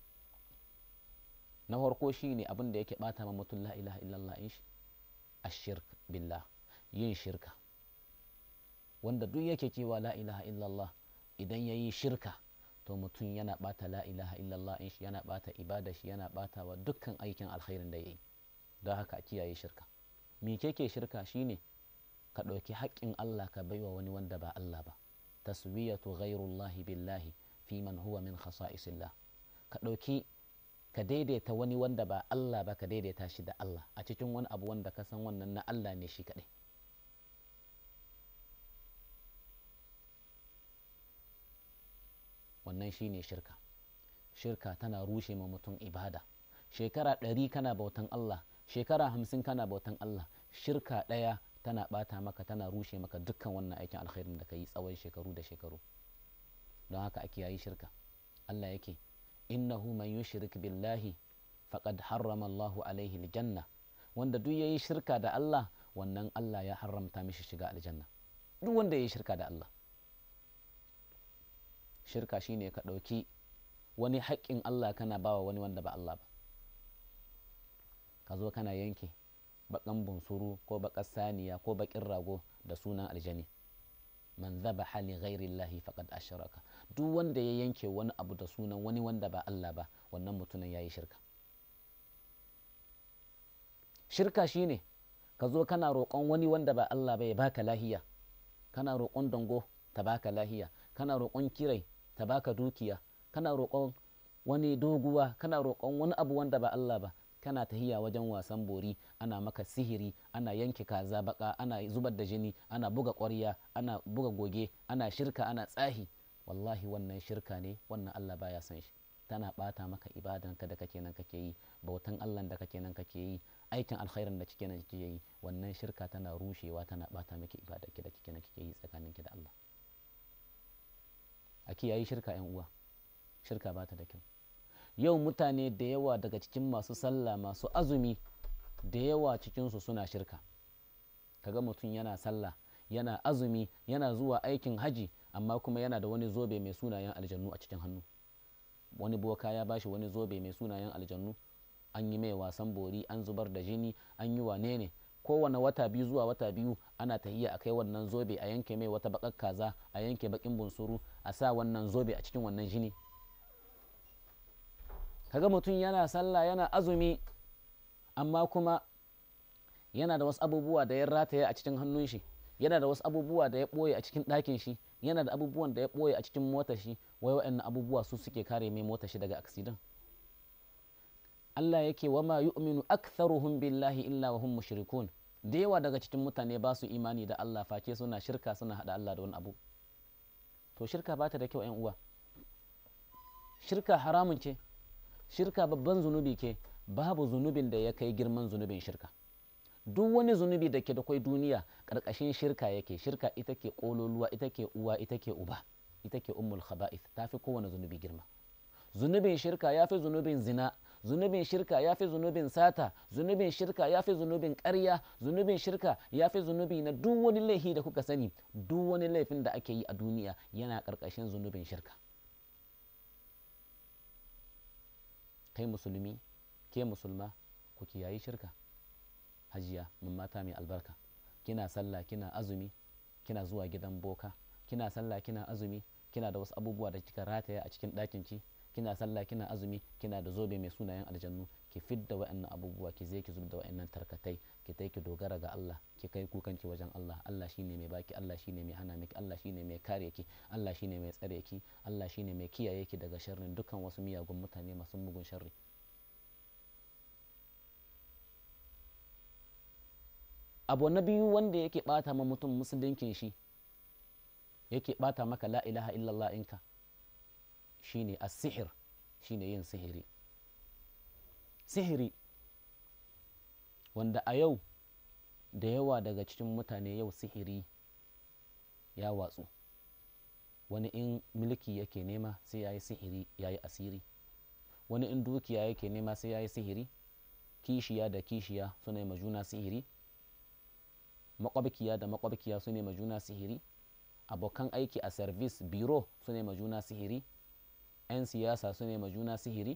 na farko shi ne abin da yake bata ma mutum la ilaha illallah in shi ashirk billah yin shirka wanda duk yake cewa la ilaha illallah idan ya yi shirka to mutum yana bata la ilaha illallah in shi yana bata ibada shi yana bata wa dukkan aikin alkhairin da ya yi don haka a kiyaye shirka me keke shirka shine ka ɗauki haƙƙin Allah ka baiwa wani wanda ba Allah ba taswiyatu ghairullahi billahi fi man huwa min khasa'isillah ka ɗauki ka daidaita wani wanda ba Allah ba ka daidaita shi da Allah a cikin wani abu wanda ka san wannan na Allah ne shi kaɗai wannan shine shirka shirka tana rushe ma mutum ibada shekara ɗari kana bautan Allah shekara hamsin kana bautan Allah shirka ɗaya tana ɓata maka tana rushe maka dukkan wannan aikin alkhairin da ka yi tsawon shekaru da shekaru don haka ake yayi shirka Allah yake innahu man yushrik billahi faqad harrama Allahu alaihi aljanna wanda duk yayi shirka da Allah wannan Allah ya haramta mishi shiga aljanna duk wanda yayi shirka da Allah shirka shine ka ɗauki wani haƙƙin Allah kana bawa wani wanda ba Allah ba ka zo kana yanke baƙan bunsuru ko baƙar saniya ko baƙin rago da sunan aljani man zaba hali ghairillahi faqad ashraka duk wanda ya yanke wani abu da sunan wani wanda ba Allah ba wannan mutumin yayi shirka shirka shine ka zo kana roƙon wani wanda ba Allah ba ya baka lahiya kana roƙon dango ta baka lahiya kana roƙon kirai ta baka dukiya kana roƙon wani doguwa kana roƙon wani abu wanda ba Allah ba kana tahiya wajen wasan bori ana maka sihiri ana yanke kaza baka ana zubar da jini ana buga ƙwarya ana buga goge ana shirka ana tsahi wallahi wannan shirka ne wannan Allah baya son shi tana bata maka ibadan ka da kake nan kake yi bautan Allah da kake nan kake yi aikin alkhairin da kike nan kake yi wannan shirka tana rushewa tana bata miki ibada ki da kike nan kake yi tsakaninki da Allah a kiyayi shirka yan uwa shirka bata da kyau yau mutane da yawa daga cikin masu sallah masu azumi da yawa cikinsu suna shirka kaga mutum yana sallah yana azumi yana zuwa aikin haji amma kuma yana da wani zobe mai sunayen aljannu a cikin hannu wani boka ya bashi wani zobe mai sunayen aljannu an yi mai wasan bori an zubar da jini an yi wane ne kowane wata biyu zuwa wata biyu ana tahiya a kai wannan zobe a yanke mai wata bakar kaza a yanke bakin bunsuru a sa wannan zobe a cikin wannan jini kaga mutum yana sallah yana azumi amma kuma yana da wasu abubuwa da ya rataye a cikin hannun shi yana da wasu abubuwa da ya ɓoye a cikin ɗakin shi yana da abubuwan da ya ɓoye a cikin motar shi wai waɗannan abubuwa su suke kare mai motar shi daga aksidan Allah yake wa ma yu'minu aktharuhum billahi illa wa hum mushrikun da yawa daga cikin mutane ba su imani da Allah face suna shirka suna hada Allah da wani abu to shirka ba ta da kyau 'yan uwa shirka haramun ce shirka babban zunubi ke babu zunubin da ya kai girman zunubin shirka duk wani zunubi da ke da kwai duniya ƙarƙashin shirka yake shirka ita ke ƙololuwa ita ke uwa ita ke uba ita ke ummul khaba'ith ta fi kowane zunubi girma zunubin shirka ya fi zunubin zina zunubin shirka ya fi zunubin sata zunubin shirka ya fi zunubin ƙarya zunubin shirka ya fi zunubi na duk wani laifi da kuka sani duk wani laifin da ake yi a duniya yana ƙarƙashin zunubin shirka kai musulmi ke musulma ku kiyayi shirka hajiya mun mata mai albarka kina sallah kina azumi kina zuwa gidan boka kina sallah kina azumi kina da wasu abubuwa da kika rataya a cikin ɗakin ki kina sallah kina azumi kina da zobe mai sunayen aljannu ki fidda wa'annan abubuwa ki je ki zub da wa'annan tarkatai ki tai ki dogara ga Allah ki kai kukan ki wajen Allah Allah shine mai baki Allah shine mai hana miki Allah shine mai kare ki Allah shine mai tsare ki Allah shine mai kiyaye ki daga sharrin dukkan wasu miyagun mutane masu mugun sharri abu na biyu wanda yake bata ma mutum musulunkin shi yake bata maka la ilaha illallah inka shine as-sihir shine yin sihiri sihiri wanda a yau da yawa daga cikin mutane yau sihiri ya watsu wani in mulki yake nema sai ya yi sihiri ya yi asiri wani in dukiya yake nema sai ya yi sihiri kishiya da kishiya suna yi juna sihiri makwabkiya da makwabkiya su ne juna sihiri abokan aiki a service biro su ne juna sihiri 'yan siyasa su ne juna sihiri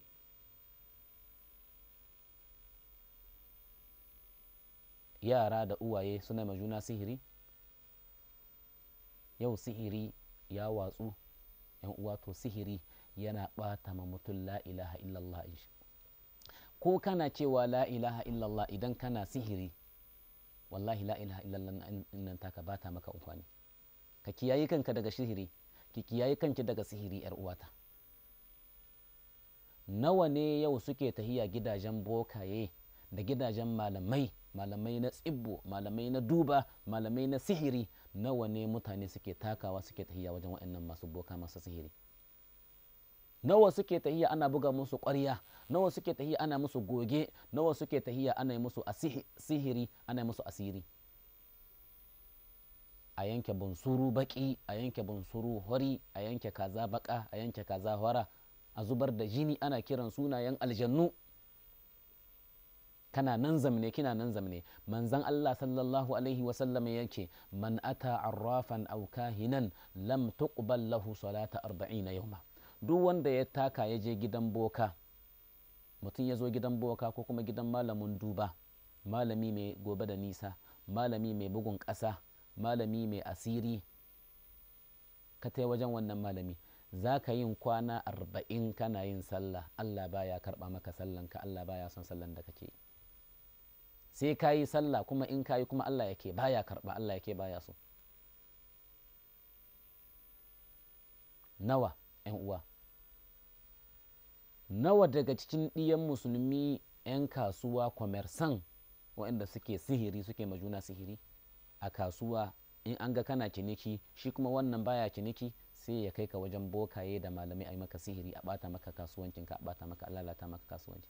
yara da uwaye su ne juna sihiri yau sihiri ya watsu yan uwa to sihiri yana ɓata ma mutum la ilaha illallah ko kana cewa la ilaha illallah idan kana sihiri wallahi la ilaha illallah nan taka bata maka umfani ka kiyayi kanka daga sihiri ki kiyayi kanki daga sihiri yar uwata nawa ne yau suke tahiya gidajen bokaye da gidajen malamai malamai na tsibbo malamai na duba malamai na sihiri nawa ne mutane suke takawa suke tahiya wajen waɗannan masu boka masu sihiri nawa suke tahiya ana buga musu ƙwarya nawa suke tahiya ana musu goge nawa suke tahiya ana yi musu sihiri ana yi musu asiri a yanke bunsuru baki a yanke bunsuru hori a yanke kaza baka a yanke kaza hora a zubar da jini ana kiran sunayen aljannu kana nan zamne kina nan zamne manzan Allah sallallahu alaihi wa sallam yake man ata arrafan aw kahinan lam tuqbal lahu salata 40 yawma duk wanda ya taka ya je gidan boka mutum ya zo gidan boka ko kuma gidan malamin duba malami mai gobe da nisa malami mai bugun ƙasa malami mai asiri ka tai wajen wannan malami za ka yin kwana arba'in kana yin sallah allah baya karɓa maka sallanka allah baya son sallan da kake yi sai ka yi sallah kuma in ka yi kuma Allah yake baya karɓa Allah yake baya so nawa ‘yan uwa nawa daga cikin ɗiyan musulmi ‘yan kasuwa kwamersan waɗanda suke sihiri suke majuna sihiri a kasuwa in an ga kana ciniki shi kuma wannan baya ciniki sai ya kai ka wajen bokaye da malamai a yi maka sihiri a ɓata maka kasuwancinka a ɓata maka lalata maka kasuwanci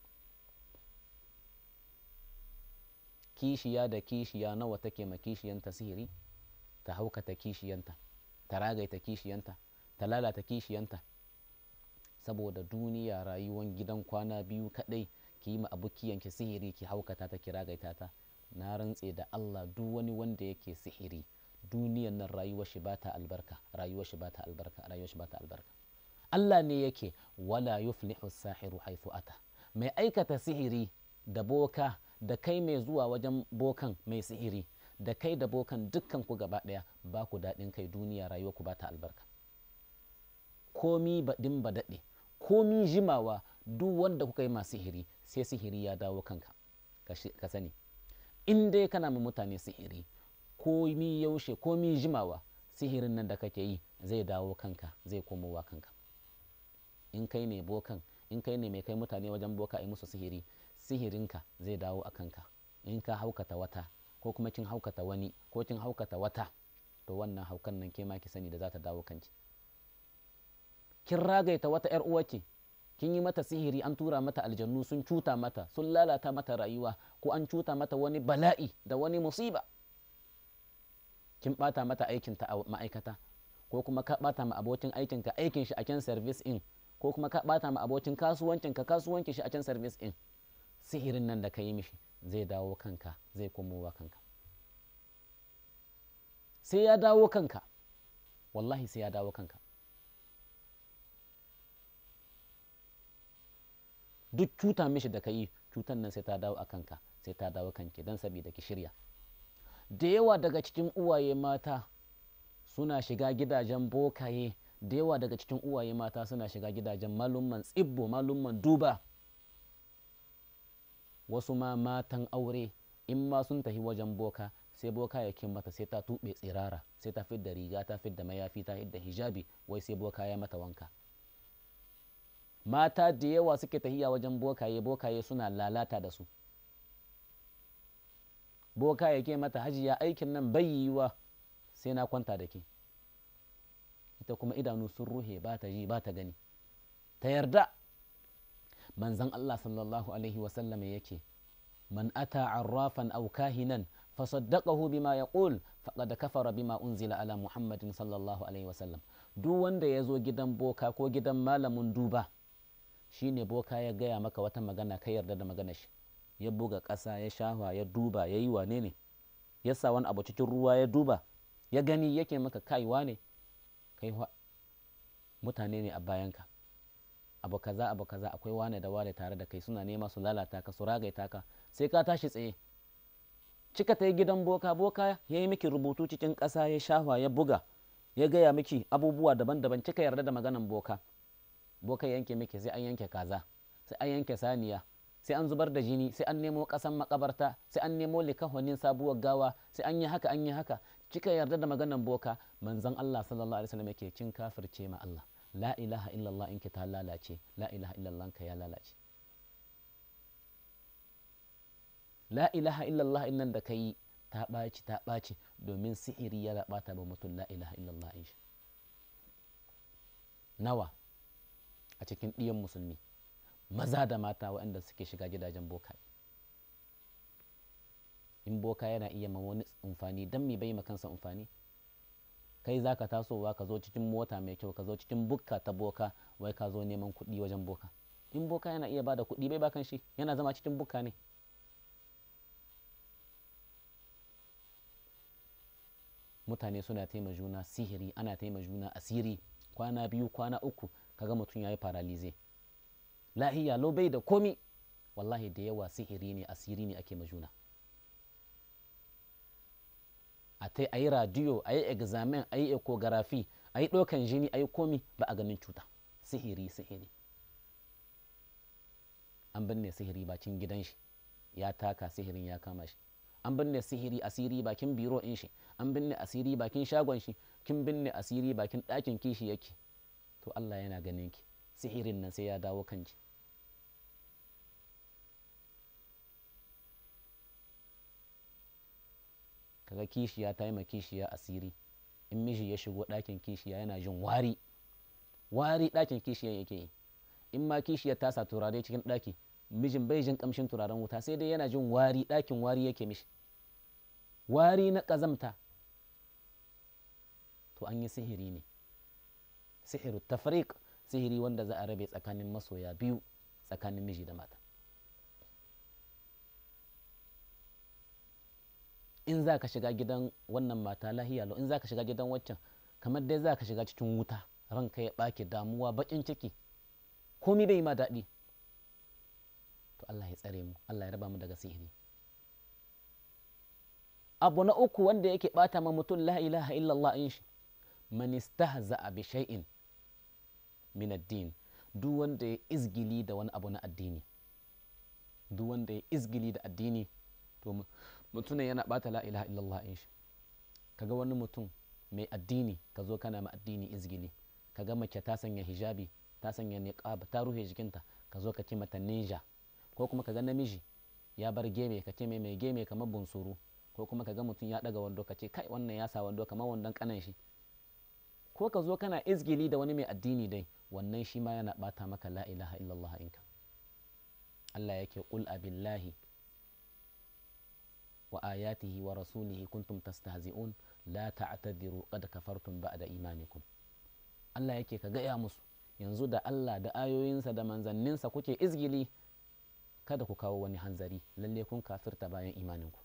kishiya da kishiya nawa take ma kishiyanta sihiri ta haukata kishiyanta ta ragaita kishiyanta ta lalata kishiyanta saboda duniya rayuwan gidan kwana biyu kadai ki yi ma abukiyanki sihiri ki haukata ta ki ragaita ta na rantse da Allah duk wani wanda yake sihiri duniyan nan rayuwar shi bata albarka rayuwar shi bata albarka rayuwar shi bata albarka Allah ne yake wala yuflihu sahiru haythu ata mai aikata sihiri da boka da kai mai zuwa wajen bokan mai sihiri da kai da bokan dukkan ku gaba ɗaya ba ku daɗin kai duniya rayuwa ku ba ta albarka komi baɗin ba daɗe komi jimawa duk wanda kuka yi masu sihiri sai sihiri ya dawo kanka ka sani in dai kana ma mutane sihiri komi yaushe komi jimawa sihirin nan da kake yi zai dawo kanka zai komowa kanka in kai ne bokan in kai ne mai kai mutane wajen boka a yi musu sihiri sihirinka zai dawo a kanka in ka haukata wata ko kuma kin haukata wani ko kin haukata wata to wannan haukan nan ke ma ki sani da za ta dawo kanki kin ragaita wata yar uwarki kin yi mata sihiri an tura mata aljannu sun cuta mata sun lalata mata rayuwa ko an cuta mata wani bala'i da wani musiba kin bata mata aikinta a ma'aikata ko kuma ka bata ma abokin aikinka aikin shi a can service in ko kuma ka bata ma abokin kasuwancinka kasuwancin shi a can service in sihirin nan da ka yi mishi zai dawo kanka zai komowa kanka sai ya dawo kanka wallahi sai ya dawo kanka duk cuta mishi da ka yi cutan nan sai ta dawo a kanka sai ta dawo kanki don sabida ki shirya da yawa daga cikin uwaye mata suna shiga gidajen bokaye da yawa daga cikin uwaye mata suna shiga gidajen malumman tsibbo malumman duba wasu ma matan aure in ma sun tafi wajen boka sai boka ya mata sai ta tuɓe tsirara sai ta fidda riga ta fidda mayafi ta fidda hijabi wai sai boka ya mata wanka mata da yawa suke tahiya wajen bokaye bokaye suna lalata da su boka ya ke mata hajiya aikin nan bai yiwuwa sai na kwanta da ke ita kuma idanu sun ruhe ba ta ji ba ta gani ta yarda manzan Allah sallallahu alaihi wasallam yake man ata arrafan aw kahinan fasaddaqahu bima yaqul faqad kafara bima unzila ala muhammadin sallallahu alaihi wasallam duk wanda ya zo gidan boka ko gidan malamin duba shine boka ya gaya maka wata magana ka yarda da magana shi ya buga ƙasa ya shafa ya duba ya yi wane ne ya sa wani abu cikin ruwa ya duba ya gani yake maka kaiwa ne kai mutane ne a bayanka abu kaza abu kaza akwai wane da wane tare da kai suna nema su lalata ka su ragaita ka sai ka tashi tsaye cika ta yi gidan boka boka ya yi miki rubutu cikin ƙasa ya shafa ya buga ya gaya miki abubuwa daban-daban cika yarda da maganan boka boka yanke miki sai an yanke kaza sai an yanke saniya sai an zubar da jini sai an nemo ƙasan makabarta sai an nemo likahonin sabuwar gawa sai an yi haka an yi haka kika yarda da maganan boka manzon Allah sallallahu alaihi wasallam yake kin kafirce ma Allah la ilaha illallah in ki ta lalace la ilaha illallah ka ya lalace la ilaha illallah in nan da kai ta ɓaci ta ɓaci domin sihiri ya ɓata ba mutum la ilaha illallah in shi nawa a cikin ɗiyan musulmi maza da mata waɗanda suke shiga gidajen boka in boka yana iya ma wani amfani don me bai kansa amfani kai za ka tasowa ka zo cikin mota mai kyau ka zo cikin bukka ta boka wai ka zo neman kuɗi wajen boka in boka yana iya bada kuɗi bai bakan shi yana zama cikin bukka ne mutane suna taima juna sihiri ana taima juna asiri kwana biyu kwana uku kaga mutum ya yi paralize lahiya lo bai da komi wallahi da yawa sihiri ne asiri ne ake majuna a ta a yi radiyo a yi examen a yi ecography a yi ɗaukan jini a yi komi ba a ganin cuta sihiri sihiri an binne sihiri bakin gidan shi ya taka sihirin ya kama shi an binne sihiri asiri bakin biro in shi an binne asiri bakin shagon shi kin binne asiri bakin ɗakin kishi yake to Allah yana ganin ki sihirin nan sai ya dawo kanki kaga kishiya ta yi ma kishiya asiri in miji ya shigo ɗakin kishiya yana jin wari wari ɗakin kishiya yake yi in ma kishiya ta sa turare cikin ɗaki mijin bai jin ƙamshin turaren wuta sai dai yana jin wari ɗakin wari yake mishi wari na ƙazamta to an yi sihiri ne sihiru tafriq sihiri wanda za a rabe tsakanin masoya biyu tsakanin miji da mata in za ka shiga gidan wannan mata lahiya in za ka shiga gidan waccan kamar dai za ka shiga cikin wuta ranka ya ɓake damuwa baƙin ciki komi bai ma daɗi to Allah ya tsare mu Allah ya raba mu daga sihiri abu na uku wanda yake ɓata ma mutum la ilaha illallah in shi man istahza'a bi shay'in min ad-din duk wanda ya izgili da wani abu na addini duk wanda ya izgili da addini to mutum yana bata la ilaha illallah in shi kaga wani mutum mai addini ka zo kana ma addini izgili kaga mace ta sanya hijabi ta sanya niqab ta rufe jikinta ka zo ka ce mata ninja ko kuma kaga namiji ya bar geme ka ce mai mai geme kamar bunsuru ko kuma kaga mutum ya daga wando ka ce kai wannan ya sa wando kamar wandon kanan shi ko ka zo kana izgili da wani mai addini dai wannan shi ma yana bata maka la ilaha illallah inka Allah yake qul abillahi wa ayatihi wa rasulihi kuntum tastahzi'un la ta'tadiru qad kafartum ba'da imanikum Allah yake ka gaya musu yanzu da Allah da ayoyinsa da manzanninsa kuke izgili kada ku kawo wani hanzari lalle kun kafirta bayan imaninku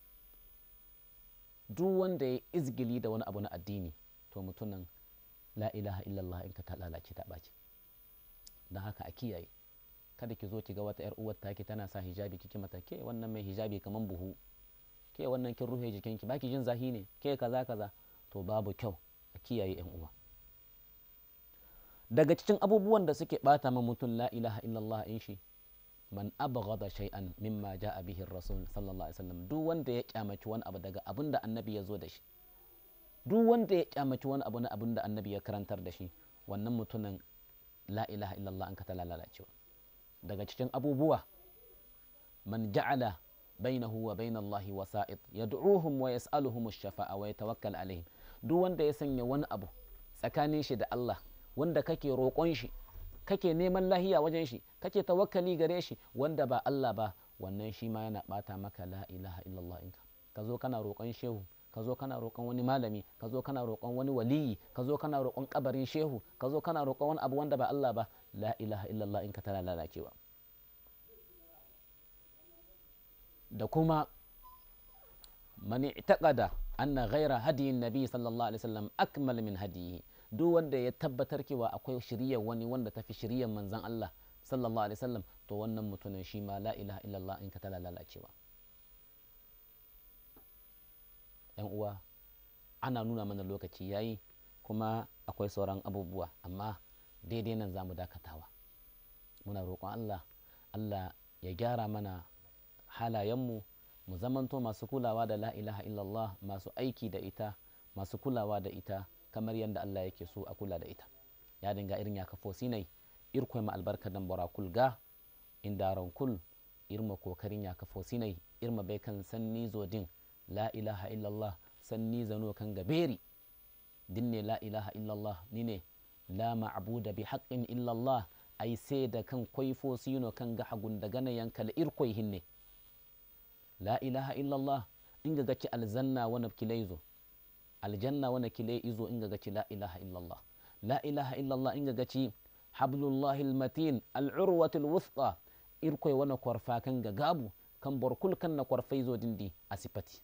duk wanda ya izgili da wani abu na addini to mutumin la ilaha illallah in ka ta lalace ta ɓaci don haka a kiyaye kada ki zo ki ga wata yar uwar taki tana sa hijabi kike mata ke wannan mai hijabi kaman buhu ke wannan kin rufe jikinki baki jin zahi ne ke kaza kaza to babu kyau a kiyaye yan uwa daga cikin abubuwan da suke bata ma mutum la ilaha illallah in shi man abghada shay'an mimma jaa bihi rasul sallallahu alaihi wasallam duk wanda ya kyamaci wani abu daga abin da annabi ya zo da shi duk wanda ya kyamaci wani abu na abin da annabi ya karantar da shi wannan mutumin la ilaha illallah an ka ta lalacewa daga cikin abubuwa man ja'ala bainahu wa bain Allah wasa'id yad'uhum wa yas'aluhum ash-shafa'a wa yatawakkal alaihim duk wanda ya sanya wani abu tsakanin shi da Allah wanda kake roƙon shi kake neman lahiya wajen shi kake tawakkali gare shi wanda ba Allah ba wannan shi ma yana bata maka la ilaha illallah inka ka zo kana roƙon shehu ka zo kana roƙon wani malami ka zo kana roƙon wani waliyi ka zo kana roƙon kabarin shehu ka zo kana roƙon wani abu wanda ba Allah ba la ilaha illallah inka tana lalacewa da kuma man i'taqada anna ghayra hadiyin nabi sallallahu alaihi wasallam akmal min hadiyi duk wanda ya tabbatar cewa akwai shiriyar wani wanda tafi shiriyar manzon Allah sallallahu alaihi wasallam to wannan mutumin shi ma la ilaha illallah in ka tana lalacewa yan uwa ana nuna mana lokaci yayi kuma akwai sauran abubuwa amma daidai nan zamu dakatawa muna roƙon Allah Allah ya gyara mana halayenmu mu zamanto masu kulawa da la ilaha illallah masu aiki da ita masu kulawa da ita kamar yadda Allah yake so a kula da ita ya dinga irin ya kafo sinai irkoi ma albarka dan bora kulga inda kul irma kokarin ya kafo sinai irma bai kan sanni zodin la ilaha illallah sanni zano kan gaberi dinne la ilaha illallah nine la ma'buda bi haqqin illallah ai sai da kan kwaifo sino kan ga hagun da gana yankal irkoi hinne la ilaha illallah inga gaci alzanna wana kilaizo aljanna wana kile izo inga gaci la ilaha illallah la ilaha illallah inga gaci hablullahi almatin al'urwatu alwuthqa irkoy wana kwarfa kan ga gabu kan borkul kan na kwarfai zo dindi a sifati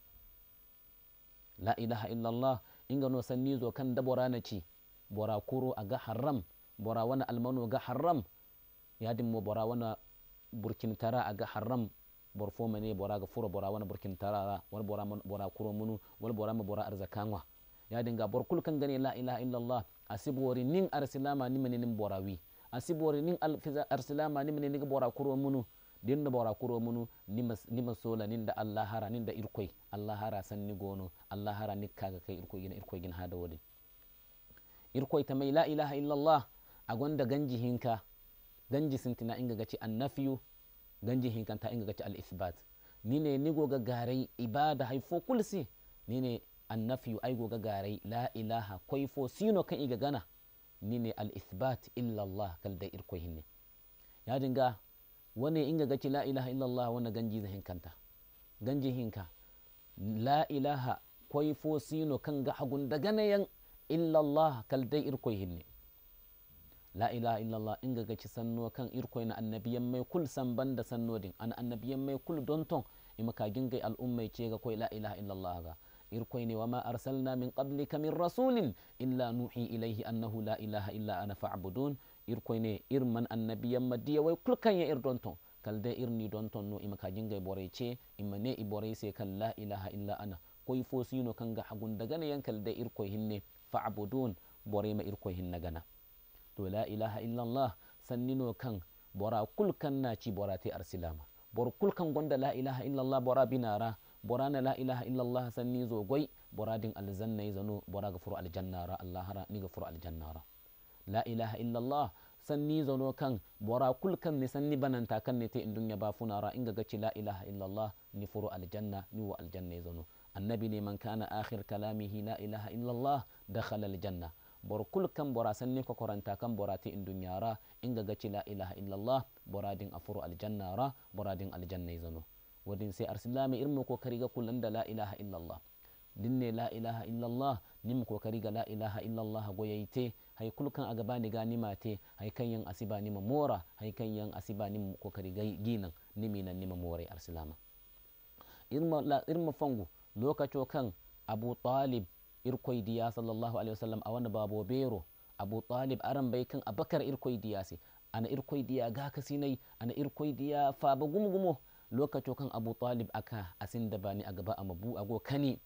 la ilaha illallah inga no sanni zo kan dabora na ci bora kuro a ga haram bora wana almano ga haram yadin mo bora wana burkin tara a ga haram bor fo mane bora ga furo bora wana burkin tarara wal bora bora kuro munu wal bora ma bora arzakanwa ya dinga bor kul kan gane la ilaha illallah asibori nin arsilama ni mene nin bora wi asibori nin arsilama ni mene nin bora kuro munu din da bora kuro munu ni masola nin da allah hara nin da irkoi allah hara san ni gono allah hara ni kaga kai irkoi gina irkoi gina hada wode irkoi ta mai la ilaha illallah a gwanda ganji hinka ganji sintina inga gaci annafiyu ganji hinkanta inga gaci al-ithbat nine ni goga garai ibada haifo kulsi nine annafiyu ai goga garai la ilaha koifo sino kan iga gana nine al-ithbat illa Allah kal da irko hinne ya dinga wani inga gaci la ilaha illa Allah wani ganji za hinkanta ganji hinka la ilaha koifo sino kan ga hagun da ganayan illa Allah kal da irko hinne la ilaha illallah inga gaci sanno kan irkoy na annabiyan mai kul san banda sanno din an annabiyan mai kul don ton ima ka gingai al'ummai ce ga koy la ilaha illallah ga irkoy ne wama arsalna min qablika min rasulin illa nuhi ilaihi annahu la ilaha illa ana fa'budun irkoy ne irman annabiyan madiya wai kul kan ya ir don ton kalde irni don ton no ima ka gingai bore ce ima ne i bore sai kan la ilaha illa ana koy fo sino kan ga hagun daga ne yankal da irkoy hinne fa'budun bore ma irkoy hinna gana to la ilaha illallah sannino kan bora kul kan na ci bora te arsilama bor kul kan gonda la ilaha illallah bora binara bora na la ilaha illallah sanni zo goy bora din aljanna zano bora ga furu aljannara allah hara ni ga furu aljannara la ilaha illallah sanni zano kan bora kul kan ni sanni bananta kan ne te indunya ba funara inga gaci la ilaha illallah ni furu aljanna ni wa aljanna zano annabi ne man kana akhir kalamihi la ilaha illallah dakhala aljanna bor kul kan bora sanni ko koranta kan bora te in dunyara inga gaci la ilaha illallah bora din afuru aljanna ra bora din aljanna zano wadin sai arsilami irmo ko kariga kullum da la ilaha illallah dinne la ilaha illallah nim ko kariga la ilaha illallah goyayte hay kulkan aga bani ga nima te hay kan yan asiba nima mora hay kan yan asiba nim ko kariga ginan nimi nan nima more arsilama irma la irma fangu lokaco kan abu talib irkoy diya sallallahu alaihi wasallam a wani babo bero abu talib aran bai kan abakar irkoy diya se ana irkoy diya ga kasinai ana irkoy diya faba gumgumo lokaco kan abu talib aka asin da bani a gaba a mabu ago kani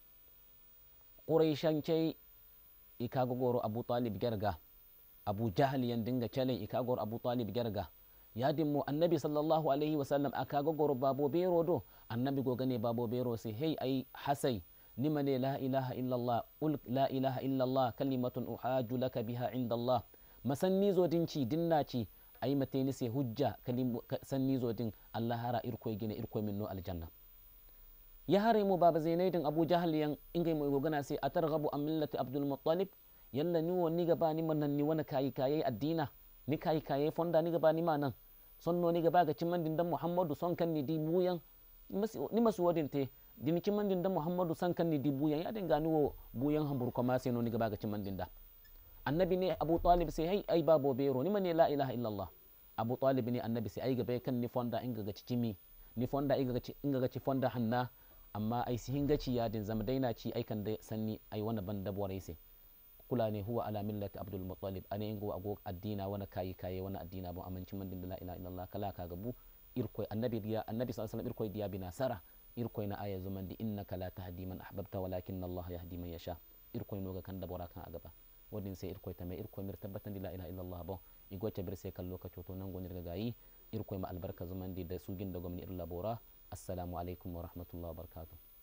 ƙuraishancai ikaga goro abu talib gerga abu jahal yan dinga calen ikaga goro abu talib gerga yadin mu annabi sallallahu alaihi wasallam akaga goro babo bero do annabi go gane babo bero sai hey ai hasai nima ne la ilaha illallah ul la ilaha illallah kalimatun uhaju laka biha inda allah masanni zo dinci dinnaci ai mateni sai hujja kalim sanni zo din allah hara irkoy gine irkoy min no aljanna ya hare mu baba zainaidin abu jahal yan ingai mu gogana sai atarghabu an millati abdul muttalib yalla ni woni gaba ni man ni wani kayi kayi addina ni kayi kayi fonda ni gaba ni manan sonno ni gaba ga cimman din dan muhammadu son kan ni di buyan ni masu wadin te din cimman din dan muhammadu son kan ni di buyan ya dinga ni wo buyan hambur ko ma sai no ni gaba ga cimman din da annabi ne abu talib sai hai ai babo bero ni mane la ilaha illallah abu talib ne annabi sai ai gaba kan ni fonda inga ga cimi ni fonda inga ga inga ga ci fonda hanna amma ai sihin gaci ya din zama daina ci aikan da sanni ai wani ban dabuwar sai kula ne huwa ala millati abdul muttalib ane ingo ago addina wani kayi kaye wani addina bon amancin man din la ilaha illallah kala ka gabu irkoy annabi diya annabi sallallahu alaihi wasallam irkoy diya binasara irkoy na aya zuman di innaka la tahdi man ahbabta walakin allah yahdi man yasha irkoy no ga kan dabora kan agaba wadin sai irkoy ta mai irkoy mir tabbatan la ilaha illallah bon igo ta bir sai kan lokaci to nan gonir ga gayi irkoy ma albarka zuman di da sugin da gwamnati ir labora assalamu alaikum wa rahmatullahi wa barakatuh